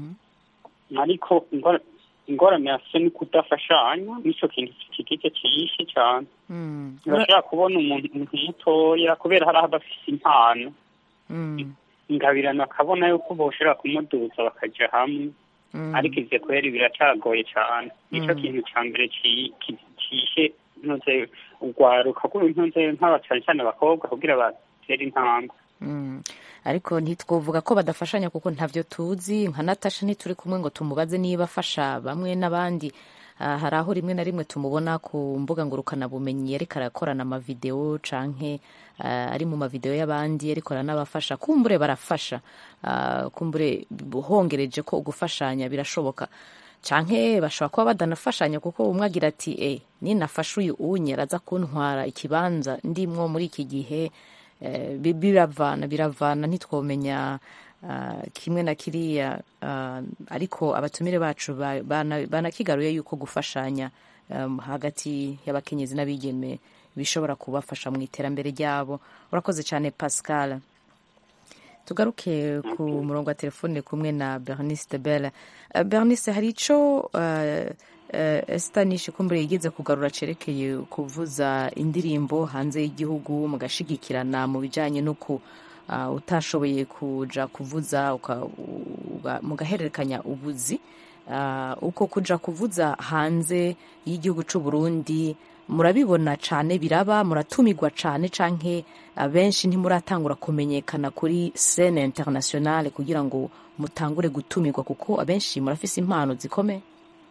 M: ariko ingora- ingorane yafise ni kudafashanya nico kintu kigize ciyishe cyane
A: Mm.
M: urashobora kubona umuntu umuntu mutoya kubera hari aho bafise impano
A: Mm.
M: ingabirano akabona yuko boshobora kumuduza bakaja hamwe
A: Mm.
M: ariko ivyo kweri biracagoye cane nico
A: Mm.
M: kintu ca mbere ci- ki- cishe ntuze urwaruka ntuze nk'aba cane cane abakobwa kugira batere intambwe
A: Mm. ariko ntitwovuga ko badafashanya kuko ntavyo tuzi nka natasha ntituri kumwe ngo tumubaze niba afasha bamwe n'abandi Ah, hari aho rimwe na rimwe tumubona ku mbuga ngurukanabumenyi ariko arakorana amavideo canke ah, ari mu mavideo y'abandi ariko aranabafasha kumbure barafasha Ah, kumbure hongereje ko ugufashanya birashoboka canke bashobora kuba badanafashanya kuko umwe agira ati e ninafasha uyu unye araza kuntwara ikibanza ndimwo muri iki gihe Eh, bi- biravana biravana ntitwomenya ah, kimwe na kiriya ah, ariko abatumire bacu ba- bana- banakigaruye yuko gufashanya um, hagati y'abakenyezi n'abigeme bishobora kubafasha mu iterambere ryabo urakoze cyane pascal tugaruke ku murongo wa telefone kumwe na bernice belle Eh, bernice hari ico eh, eh, Estanish kumbure yigeze kugarura cerekeye kuvuza indirimbo hanze y'igihugu mugashigikirana mu bijanye n'uku ah, utashoboye kuja kuvuza uka- uga- mugahererekanya ubuzi Ah, uko kuja kuvuza hanze y'igihugu c'u Burundi murabibona cane biraba muratumirwa cane canke abenshi ntimuratangura kumenyekana kuri scene internationale kugira ngo mutangure gutumirwa kuko abenshi murafise impano zikomeye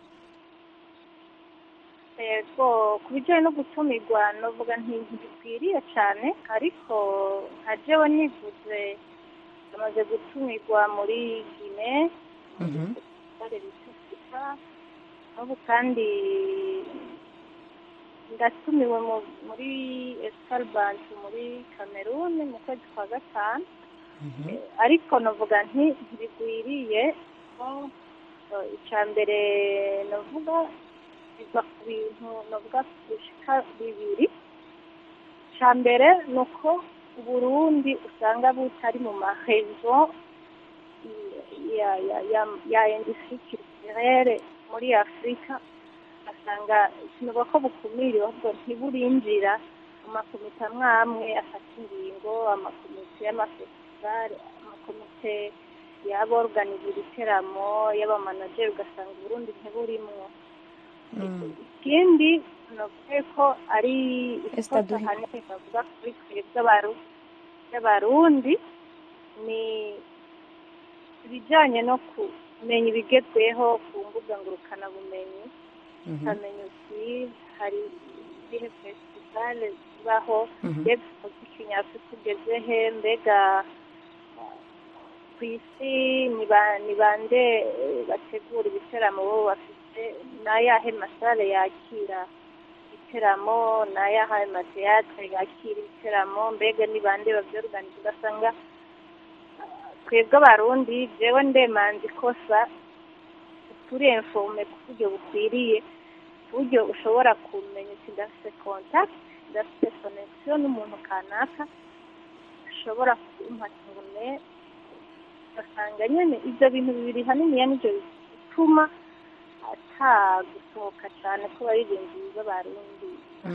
G: yego ku bijyanye no gutumirwa navuga ntibikwiriye cyane ariko nka jewe nivuze amaze gutumirwa muri gine bare bitufika n'ubu kandi ndatumiwe mu- muri escalbant muri cameroon mu kwezi kwa gatanu Eh, ariko navuga nti ntibigwiriye ko eh, icya mbere navuga biva ku bintu navuga bishika bibiri icya mbere ni uko uburundi usanga butari mu marezo ya ya ya ya industrie culturelle muri afurika asanga sinuba ko bukumiriwe ahubwo ntiburinjira mu makomite amwe amwe afata ingingo amakomite y'amafestivale y'amakomite y'aborganiza ibiteramo y'abamanageri ugasanga uburundi ntiburimwo ikindi navuga ko ari ikosa hanini bavuga kuri twebwe abaru- y'abarundi ni ibijyanye no kumenya ibigezweho ku mbuga ngurukanabumenyi ukamenya uti hari ibihe festivale zibaho
A: Mhm.
G: mbega umuziki nyafurika ugeze he mbega ku isi ni ba- ni bande eh, bategura ibiteramo bo bafite n'ayahe masale yakira ibiteramo n'ayahe mateyatere yakira ibiteramo mbega ni bande babyorganiza ugasanga ah, twebwe abarundi jewe ndemanza ikosa turenfome ku buryo bukwiriye ku buryo ushobora kumenya uti ndafite contact ndafite connection n'umuntu kanaka ashobora kumpa tubone ugasanga nyine ibyo bintu bibiri haniniya nibyo bituma ata gusohoka cyane ko baririmbyi b'abarundi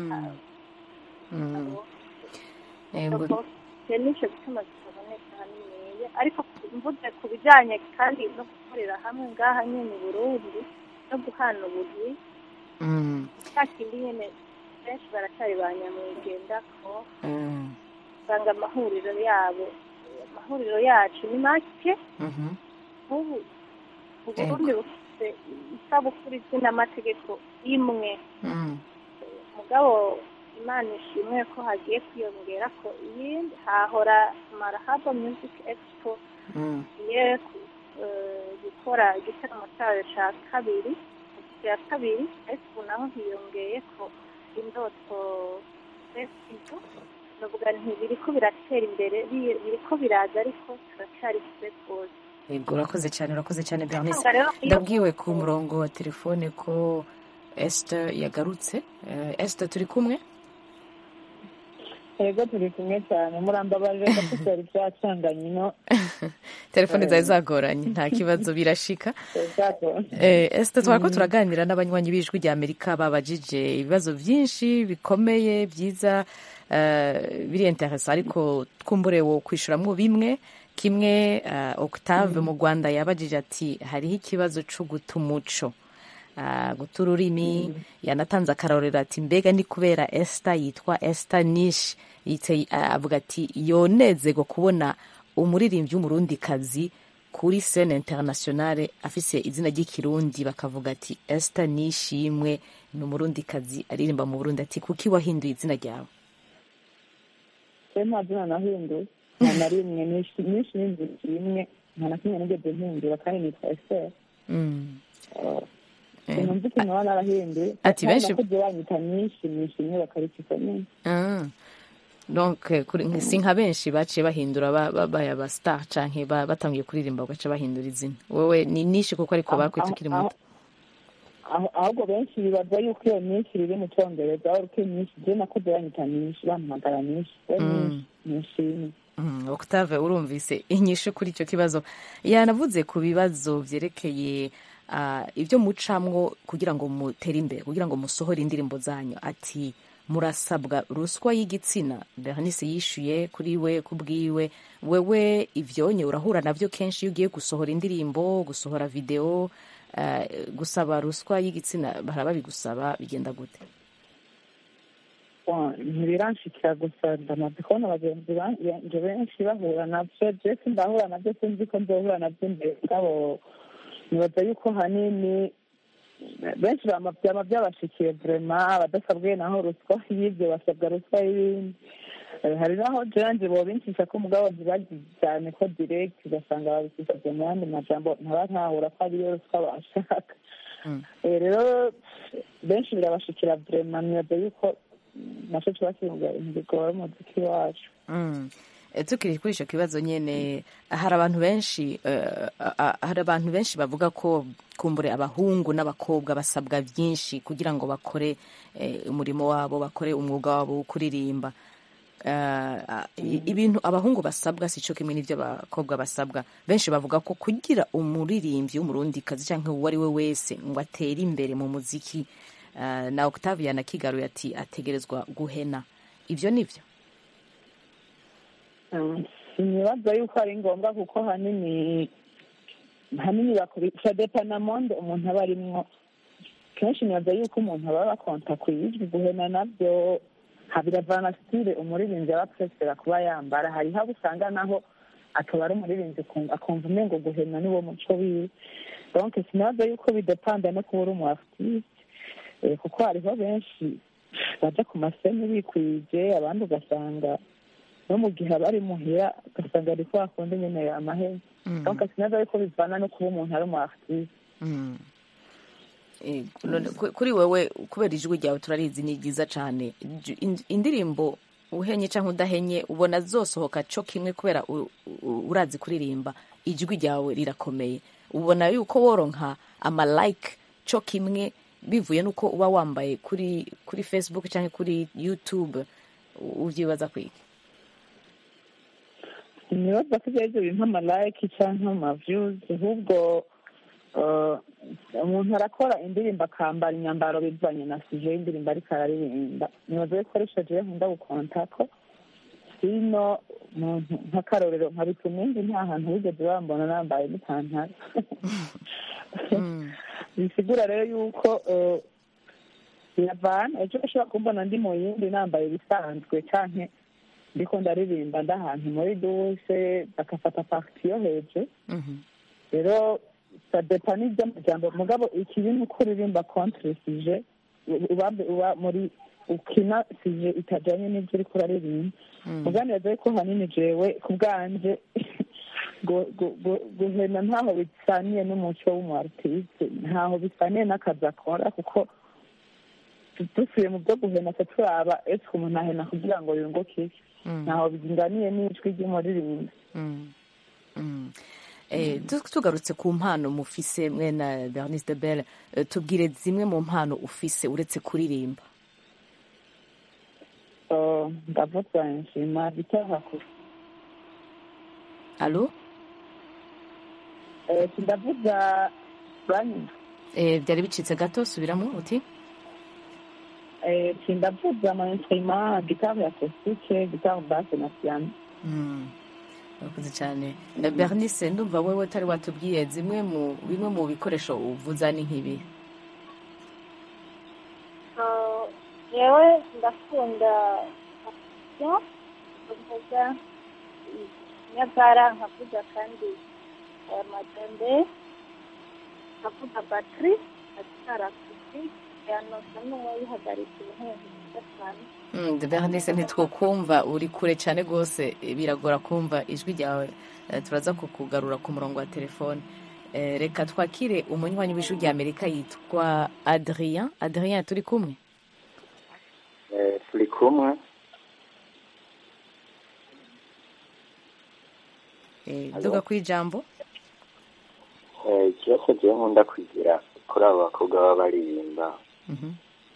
A: Yego.
G: icyo nicyo gituma kitaboneka haniniya ariko mvuze ku bijyanye kandi no gukorera hamwe ngaha nyine i burundi no guhana ubuzi
A: Mm.
G: cya kindi nyine benshi baracyari ba nyamwigenda ko
A: Mm.
G: usanga amahuriro yabo amahuriro yacu ni make
A: Mhm.
G: nk'ubu uburundi bufite isabukuru izwi n'amategeko imwe
A: Mm.
G: mugabo imana ishimwe ko hagiye kwiyongera ko iyindi hahora marahaba music expo
A: Mm.
G: igiye ku- eh, gukora igitaramo cyayo cya kabiri cya kabiri ariko ubu naho hiyongeye ko indoto festival ndavuga nti biriko biratera imbere bi- biriko biraza ariko turacyari kure rwose
A: Yego urakoze cyane urakoze cyane Bernice
G: Usanga rero iyo-
A: ndabwiwe ku murongo wa telefone ko Esther yagarutse Eh, Esther turi kumwe
F: yego turi kumwe cyane murambabarire ko tutari byacanganye ino
A: telefone zari zagoranye nta kibazo birashika Eh, Esther twari ko turaganira n'abanywanyi b'ijwi rya Amerika babajije ibibazo byinshi bikomeye byiza eh, biri interesa ariko twumbure wo kwishyuramwo bimwe kimwe eh, Octave mu Rwanda yabajije ati hariho ikibazo cyo guta umuco Ah, guta ururimi yanatanze akarorero ati mbega ni kubera Esther yitwa Esther Nish yitse ah, avuga ati yonezego kubona umuririmbyi w'umurundikazi kuri scene internationale afise izina ry'ikirundi bakavuga ati Esther Nishimwe ni umurundikazi aririmba mu Burundi ati kuki wahinduye izina ryawe
F: we nta zina nahinduye nta na rimwe nyinshi nyinshi n'inzu imwe nta na kimwe nigeze mpindura kandi nitwa esiteri
A: Mm.
F: sinumva ikintu baba narahinduye
A: Ati benshi-
F: nakuze banyita nyinshi nishimye bakarikika nyinshi
A: Ah. donc eh, kuri- si nka benshi baciye bahindura ba- babaye aba star canke ba- batangiye kuririmba bagaca bahindura izina wowe ni nishi kuko ariko bakwita ukiri muto
F: aho ahubwo benshi bibaza yuko iyo nyinshi riri mu cyongereza aho uko nyinshi je nakuze banyita nyinshi bampamagara nyinshi we nyinshi nishimye
A: Mm, Octave urumvise inyishu kuri icyo kibazo yanavuze ku bibazo byerekeye ah, ibyo mucamwo kugira ngo mutere imbere kugira ngo musohore indirimbo zanyu ati murasabwa ruswa y'igitsina Bernice yishuye kuri we kubwiwe wewe ivyonye urahura navyo kenshi iyo ugiye gusohora indirimbo gusohora video ah, gusaba ruswa y'igitsina baraba bigusaba bigenda gute
F: ntibiranshikira gusa ndamaze kubona bagenzi banje benshi bahura navyo je sindahura navyo sinzi ko nzohura navyo imbere ngabo nibaza yuko hanini benshi bama vyama vyabashikiye vrema abadasabwe naho ruswa y'ivyo basabwa ruswa y'ibindi Eh, hari naho janje bobincisha ko umugabo ntibagize cyane ko direct ugasanga babisishije mu yandi majambo ntaba ntahura ko ariyo ruswa bashaka Eh, rero benshi birabashikira vrema nibaza yuko naco kiba kivuga ibintu bigora umuziki wacu
A: Mm. Eh, tukiri kuri icyo kibazo nyine hari abantu benshi eh, a- a- hari abantu benshi bavuga ko kumbure abahungu n'abakobwa basabwa byinshi kugira ngo bakore eh, umurimo wabo bakore umwuga wabo wo kuririmba Eh, a- i- ibintu abahungu basabwa si cyo kimwe n'ibyo abakobwa basabwa benshi bavuga ko kugira umuririmbyi w'umurundikazi cyangwa uwo ari we wese ngo atere imbere mu muziki eh, na Octavia na Kigaruye ati ategerezwa guhena ibyo ni byo
F: sinibaza yuko ari ngombwa kuko hanini hanini bakoresha depanamonde umuntu aba arimwo kenshi nibaza yuko umuntu aba bakonta ku ijwi guhena nabyo biravana sitire umuririmbyi aba apresera kuba yambara hariho abo usanga naho akaba ari umuririmbyi akumva- akumva umengo guhena niwo muco wiwe donc sinabaza yuko bidepanda no kuba uri umu artiste Eh, kuko hariho benshi baja ku maseni bikwije abandi ugasanga no mu gihe abari muhira ugasanga ariko akunda nyene amahera donc sinabaza yuko bivana no kuba umuntu ari umu artiste
A: Mm. Eh, none ku- kuri wewe kubera ijwi ryawe turarizi ni ryiza cyane Ij- in- indirimbo uhenye cyangwa udahenye ubona zosohoka cyo kimwe kubera u- u- urazi kuririmba ijwi ryawe rirakomeye ubona yuko woronka amalike cyo kimwe bivuye nuko uba wambaye kuri kuri facebook cyangwa kuri youtube u- uvyibaza kwiki
F: sinibaza ko ibyo bintu amalayiki cyangwa amaviyuzi ahubwo eh, umuntu arakora indirimbo akambara imyambaro bivanye na sije y'indirimbo ariko araririmba nibaza yuko ari shaje nkunda gukonta ko sino muntu nk'akarorero nka bitumingi nta hantu wigeze bambona nambaye n'ipantaro bisigura rero yuko eh, biravana ejo ushobora kumbona ndi mu yindi nambaye ibisanzwe canke ndiko ndaririmba ndi ahantu muri duse bagafata parti yo hejuru rero sadepa n'iby'amajambo mugabo ikibi ni uko uririmba contre sije uba uba muri ukina sije itajanye n'ibyo uriko uraririmba muganiraza yuko hanini jewe ku bwanje gu- gu- gu- guhena ntaho bisaniye n'umuco w'umu artiste ntaho bisaniye n'akazi akora kuko tu- dusuye mu byo guhena se turaba ese umuntu ahena kugira ngo yunguke iki ntaho biringaniye n'ijwi ry'umuririmbyi
A: Mm. Mm. Eh, tu- tugarutse ku mpano mufise mwe na bernice de belle eh, tubwire zimwe mu mpano ufise uretse kuririmba
F: So, ndavuga nshima bitaha kure
A: alo
F: Eh, sindavuga banyi
A: eh, byari bicitse gato subiramo uti
F: Eh, sindavuga ama instrument gitari acoustique gitari basse na piano
A: Mm. urakoze cyane Eh, bernice ndumva wewe utari watubwiye zimwe mu bimwe mu bikoresho uvuza ni nk'ibi
G: Ah, yewe ndakunda yo kuvuga nyabara nkavuga kandi aya majambe nkavuga batiri atara kusi yanosa n'uwayihagarika ibintu gatanu
A: Mm, bernice ntitwokumva uri kure cyane rwose eh, biragora kumva ijwi ryawe Eh, turaza kukugarura ku murongo wa telefone Eh, reka twakire umunywanyi w'ijwi rya amerika yitwa adrien adrien turi kumwe
N: Eh, turi kumwe
A: Eh,
N: Alo?
A: duga ku ijambo
N: Eh, ikibazo jewe nkunda kugira kuri abo bakobwa baba baririmba
A: Mhm.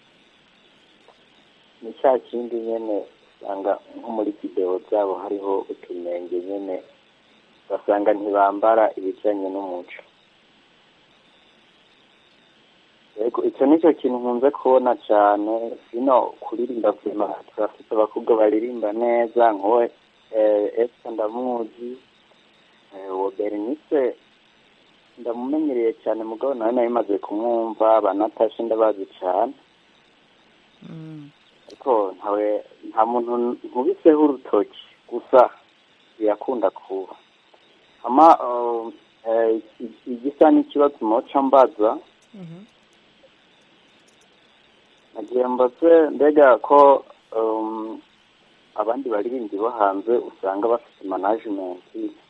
N: ni cya kindi nyene usanga nko muri videwo zabo hariho utunenge nyene ugasanga ntibambara ibijanye n'umuco yego icyo nicyo kintu nkunze kubona cyane sino kuririmba vima turafite abakobwa baririmba neza nkowe esita ndamuzi eh, uwo bernice ndamumenyereye cyane mugabo nawe nawe maze kumwumva banatashe ndabazi cyane ariko ntawe nta muntu nkubiseho urutoki gusa birakunda kuba ama uh, eh, iki- igisa n'ikibazo moca mbaza nagiye mbaze mbega ko um, abandi baririmbyi bo hanze usanga bafite management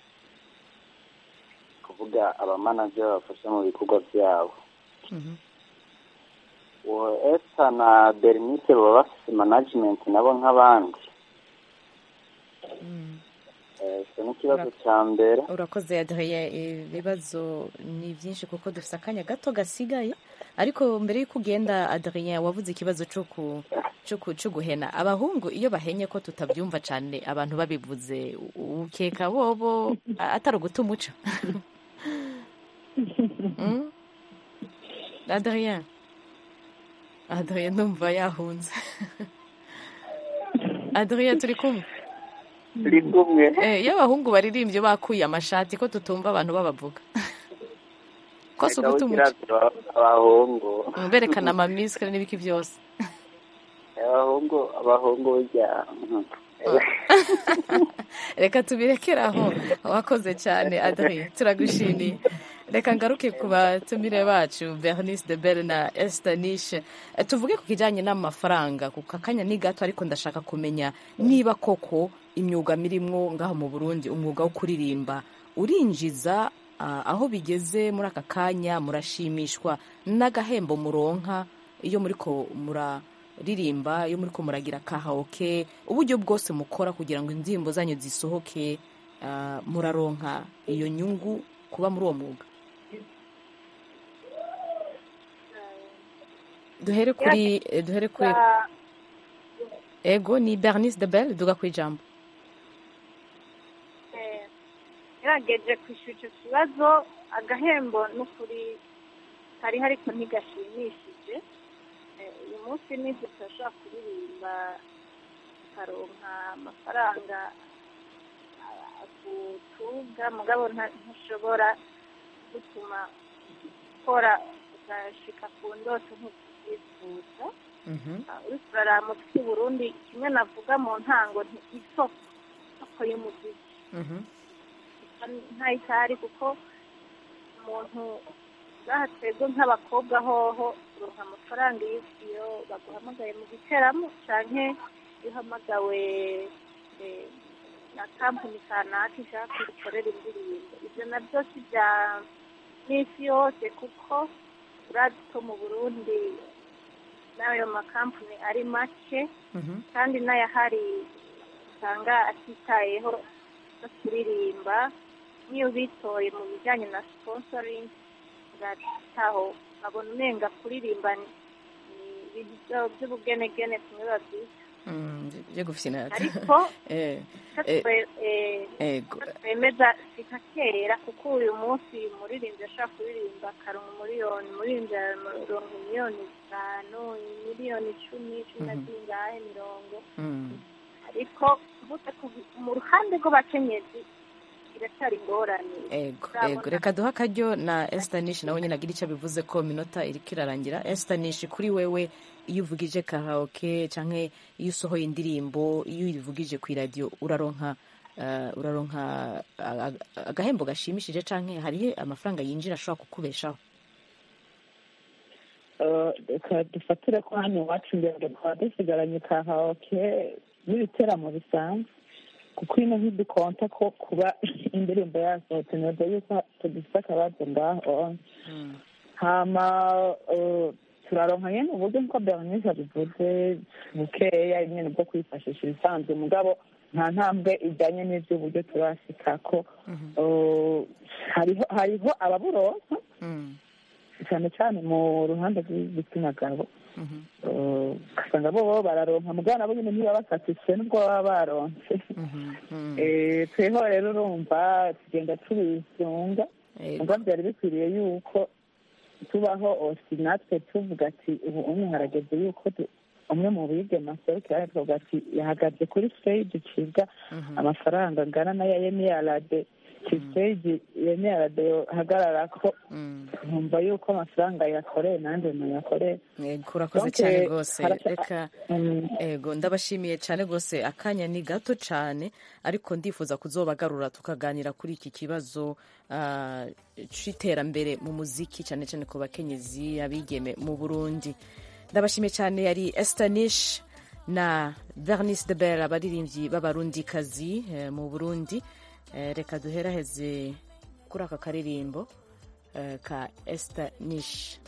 N: kuvuga abamanaje babafasha mu bikorwa byabo uwo esa na bernice baba bafite management nabo nk'abandi Eh, icyo ni ikibazo cya mbere
A: urakoze adrien ibibazo ni byinshi kuko dufite akanya gato gasigaye ariko mbere y'uko ugenda adrien wavuze ikibazo cyo ku cyo ku- cyo guhena abahungu iyo bahenye ko tutabyumva cyane abantu babivuze u- ukeka bobo a- atari uguta umuco Mm? adrien adrien ndumva yahunze adrien turi kumwe
N: turi kumwe
A: Eh, iyo abahungu baririmbye bakuye amashati ko tutumva abantu babavuga ko si uguta umuco
N: kirazira abahungu
A: berekana amamisikare n'ibiki byose
N: abahungu abahungu burya mhm.
A: reka tubirekere aho wakoze cyane adri turagushimiye reka ngaruke ku batumire bacu bernice de belle na estanishe tuvuge ku kijyanye n'amafaranga ku kakanya ni gato ariko ndashaka kumenya niba koko imyuga mirimwo ngaho mu burundi umwuga wo kuririmba urinjiza ah, aho bigeze muri aka kanya murashimishwa n'agahembo muronka iyo muriko muraririmba iyo muriko muragira kahaoke uburyo bwose mukora kugira ngo indirimbo zanyu zisohoke ah, muraronka iyo nyungu kuba muri uwo mwuga duhere kuri eh, duhere kuri ego ni bernice de belle duga ku ijambo
G: yarageje kwishyura icyo kibazo agahembo n'ukuri kariho ariko ntigashimishije Eh, uyu munsi nibyo turashobora kuririmba tukaronka amafaranga ah, agutunga mugabo nta- ntushobora gutuma ukora ugashika ku ndoto nk'uko ubyifuza Ah, uriko uraraba umuziki w'u Burundi kimwe navuga mu ntango nti isoko isoko y'umuziki ntayitari kuko umuntu ngaha twebwe nk'abakobwa hoho uronka amafaranga iyo iyo baguhamagaye mu giteramo canke iyo uhamagawe eh, na kampani kanaka ishaka ko ukorera indirimbo ivyo navyo si vya n'isi yose kuko urazi ko mu burundi n'ayo makampani ari make kandi n'ayahari usanga atitayeho no kuririmba n'iyo bitoye mu bijyanye na sponsoring urataho babona umenga kuririmba ni ni ibintu byo- by'ubugenegene kumwe babyita
A: byo gufina
G: ariko
A: eh,
G: icyo
A: eh,
G: twe- eh,
A: ego
G: icyo twemeza si nka kera kuko uyu munsi umuririmbyi ashobora kuririmba akaronka umuriyoni umuririmbyi araronka miliyoni zitanu miliyoni icumi cumi na zingahe mirongo ariko mvuze ku- mu ruhande rw'abakenyezi iracyari ingorane
A: ego
G: Turabona-
A: ego reka duhe akaryo na estanish nawe nyine agira icyo bivuze ko minota iriko irarangira estanish kuri wewe iyo uvugije karaoke canke iyo usohoye indirimbo iyo uyivugije ku iradiyo uraronka eh, uraronka ah, ah, agahembo gashimishije canke hariho amafaranga yinjira ashobora kukubeshaho
F: Eh, reka dufatire ko hano iwacu ngendo twaba dusigaranye kahaoke n'ibiteramo bisanzwe kuko ino ntidukonta ko kuba indirimbo yasohotse neza yuko tugifite akabazo ngaho hama eh, turaronka nyene uburyo nkuko bernice abivuze bukeya nyene bwo kwifashisha ibisanzwe mugabo nta ntambwe ijyanye n'ivy'uburyo turashikako Eh, hariho hariho ababuronka cyane cyane mu ruhande rw'igitsina gabo Eh, ugasanga bo bo bararonka mugabo nabo nyine niba basatise n'ubwo baba baronse Eh, tweho rero urumva tugenda tubisunga mugabo byari bikwiriye yuko tubaho osi natwe tuvuga ati ubu umwe harageze yuko du- umwe mu bigema aserukira tuvuga ati yahagaze kuri stage cibwa amafaranga angana n'aya yemiyarade ki stage yemiyarade yohagararako nkumva yuko amafaranga yakoreye nanjye nayakoreye
A: Ego, urakoze
F: Donc,
A: cyane
F: eh,
A: rwose
F: harasa-
A: reka ego ndabashimiye cyane rwose akanya ni gato cyane ariko ndifuza kuzobagarura tukaganira kuri iki kibazo ah, c'iterambere mu muziki cyane cyane ku bakenyezi abigeme mu burundi ndabashimiye cyane yari estanish na vernice de bel abaririmbyi b'abarundikazi eh, mu burundi Eh, reka duheraheze kuri aka karirimbo eh, ka estanish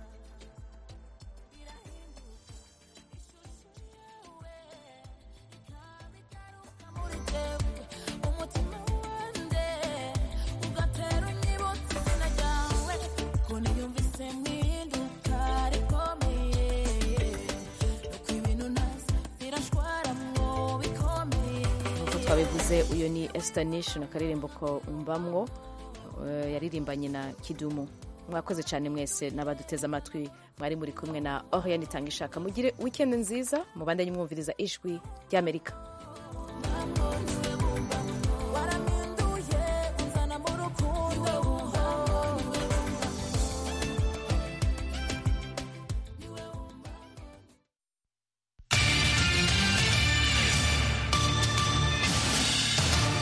H: umutima wanjye ugatera unyibutsa izina ryawe ko niyumvise mpinduka rikomeye nuko ibintu nazi birashwara mwo bikomeye
A: nk'uko twabivuze uyu ni estanish na karirimbo ko mbamwo eh, yaririmbanye na kidumu mwakoze cyane mwese n'abaduteze amatwi mwari muri kumwe na oriane itanga ishaka mugire wikendi nziza mubandanye mwumviriza ijwi ry'amerika
H: Thank you.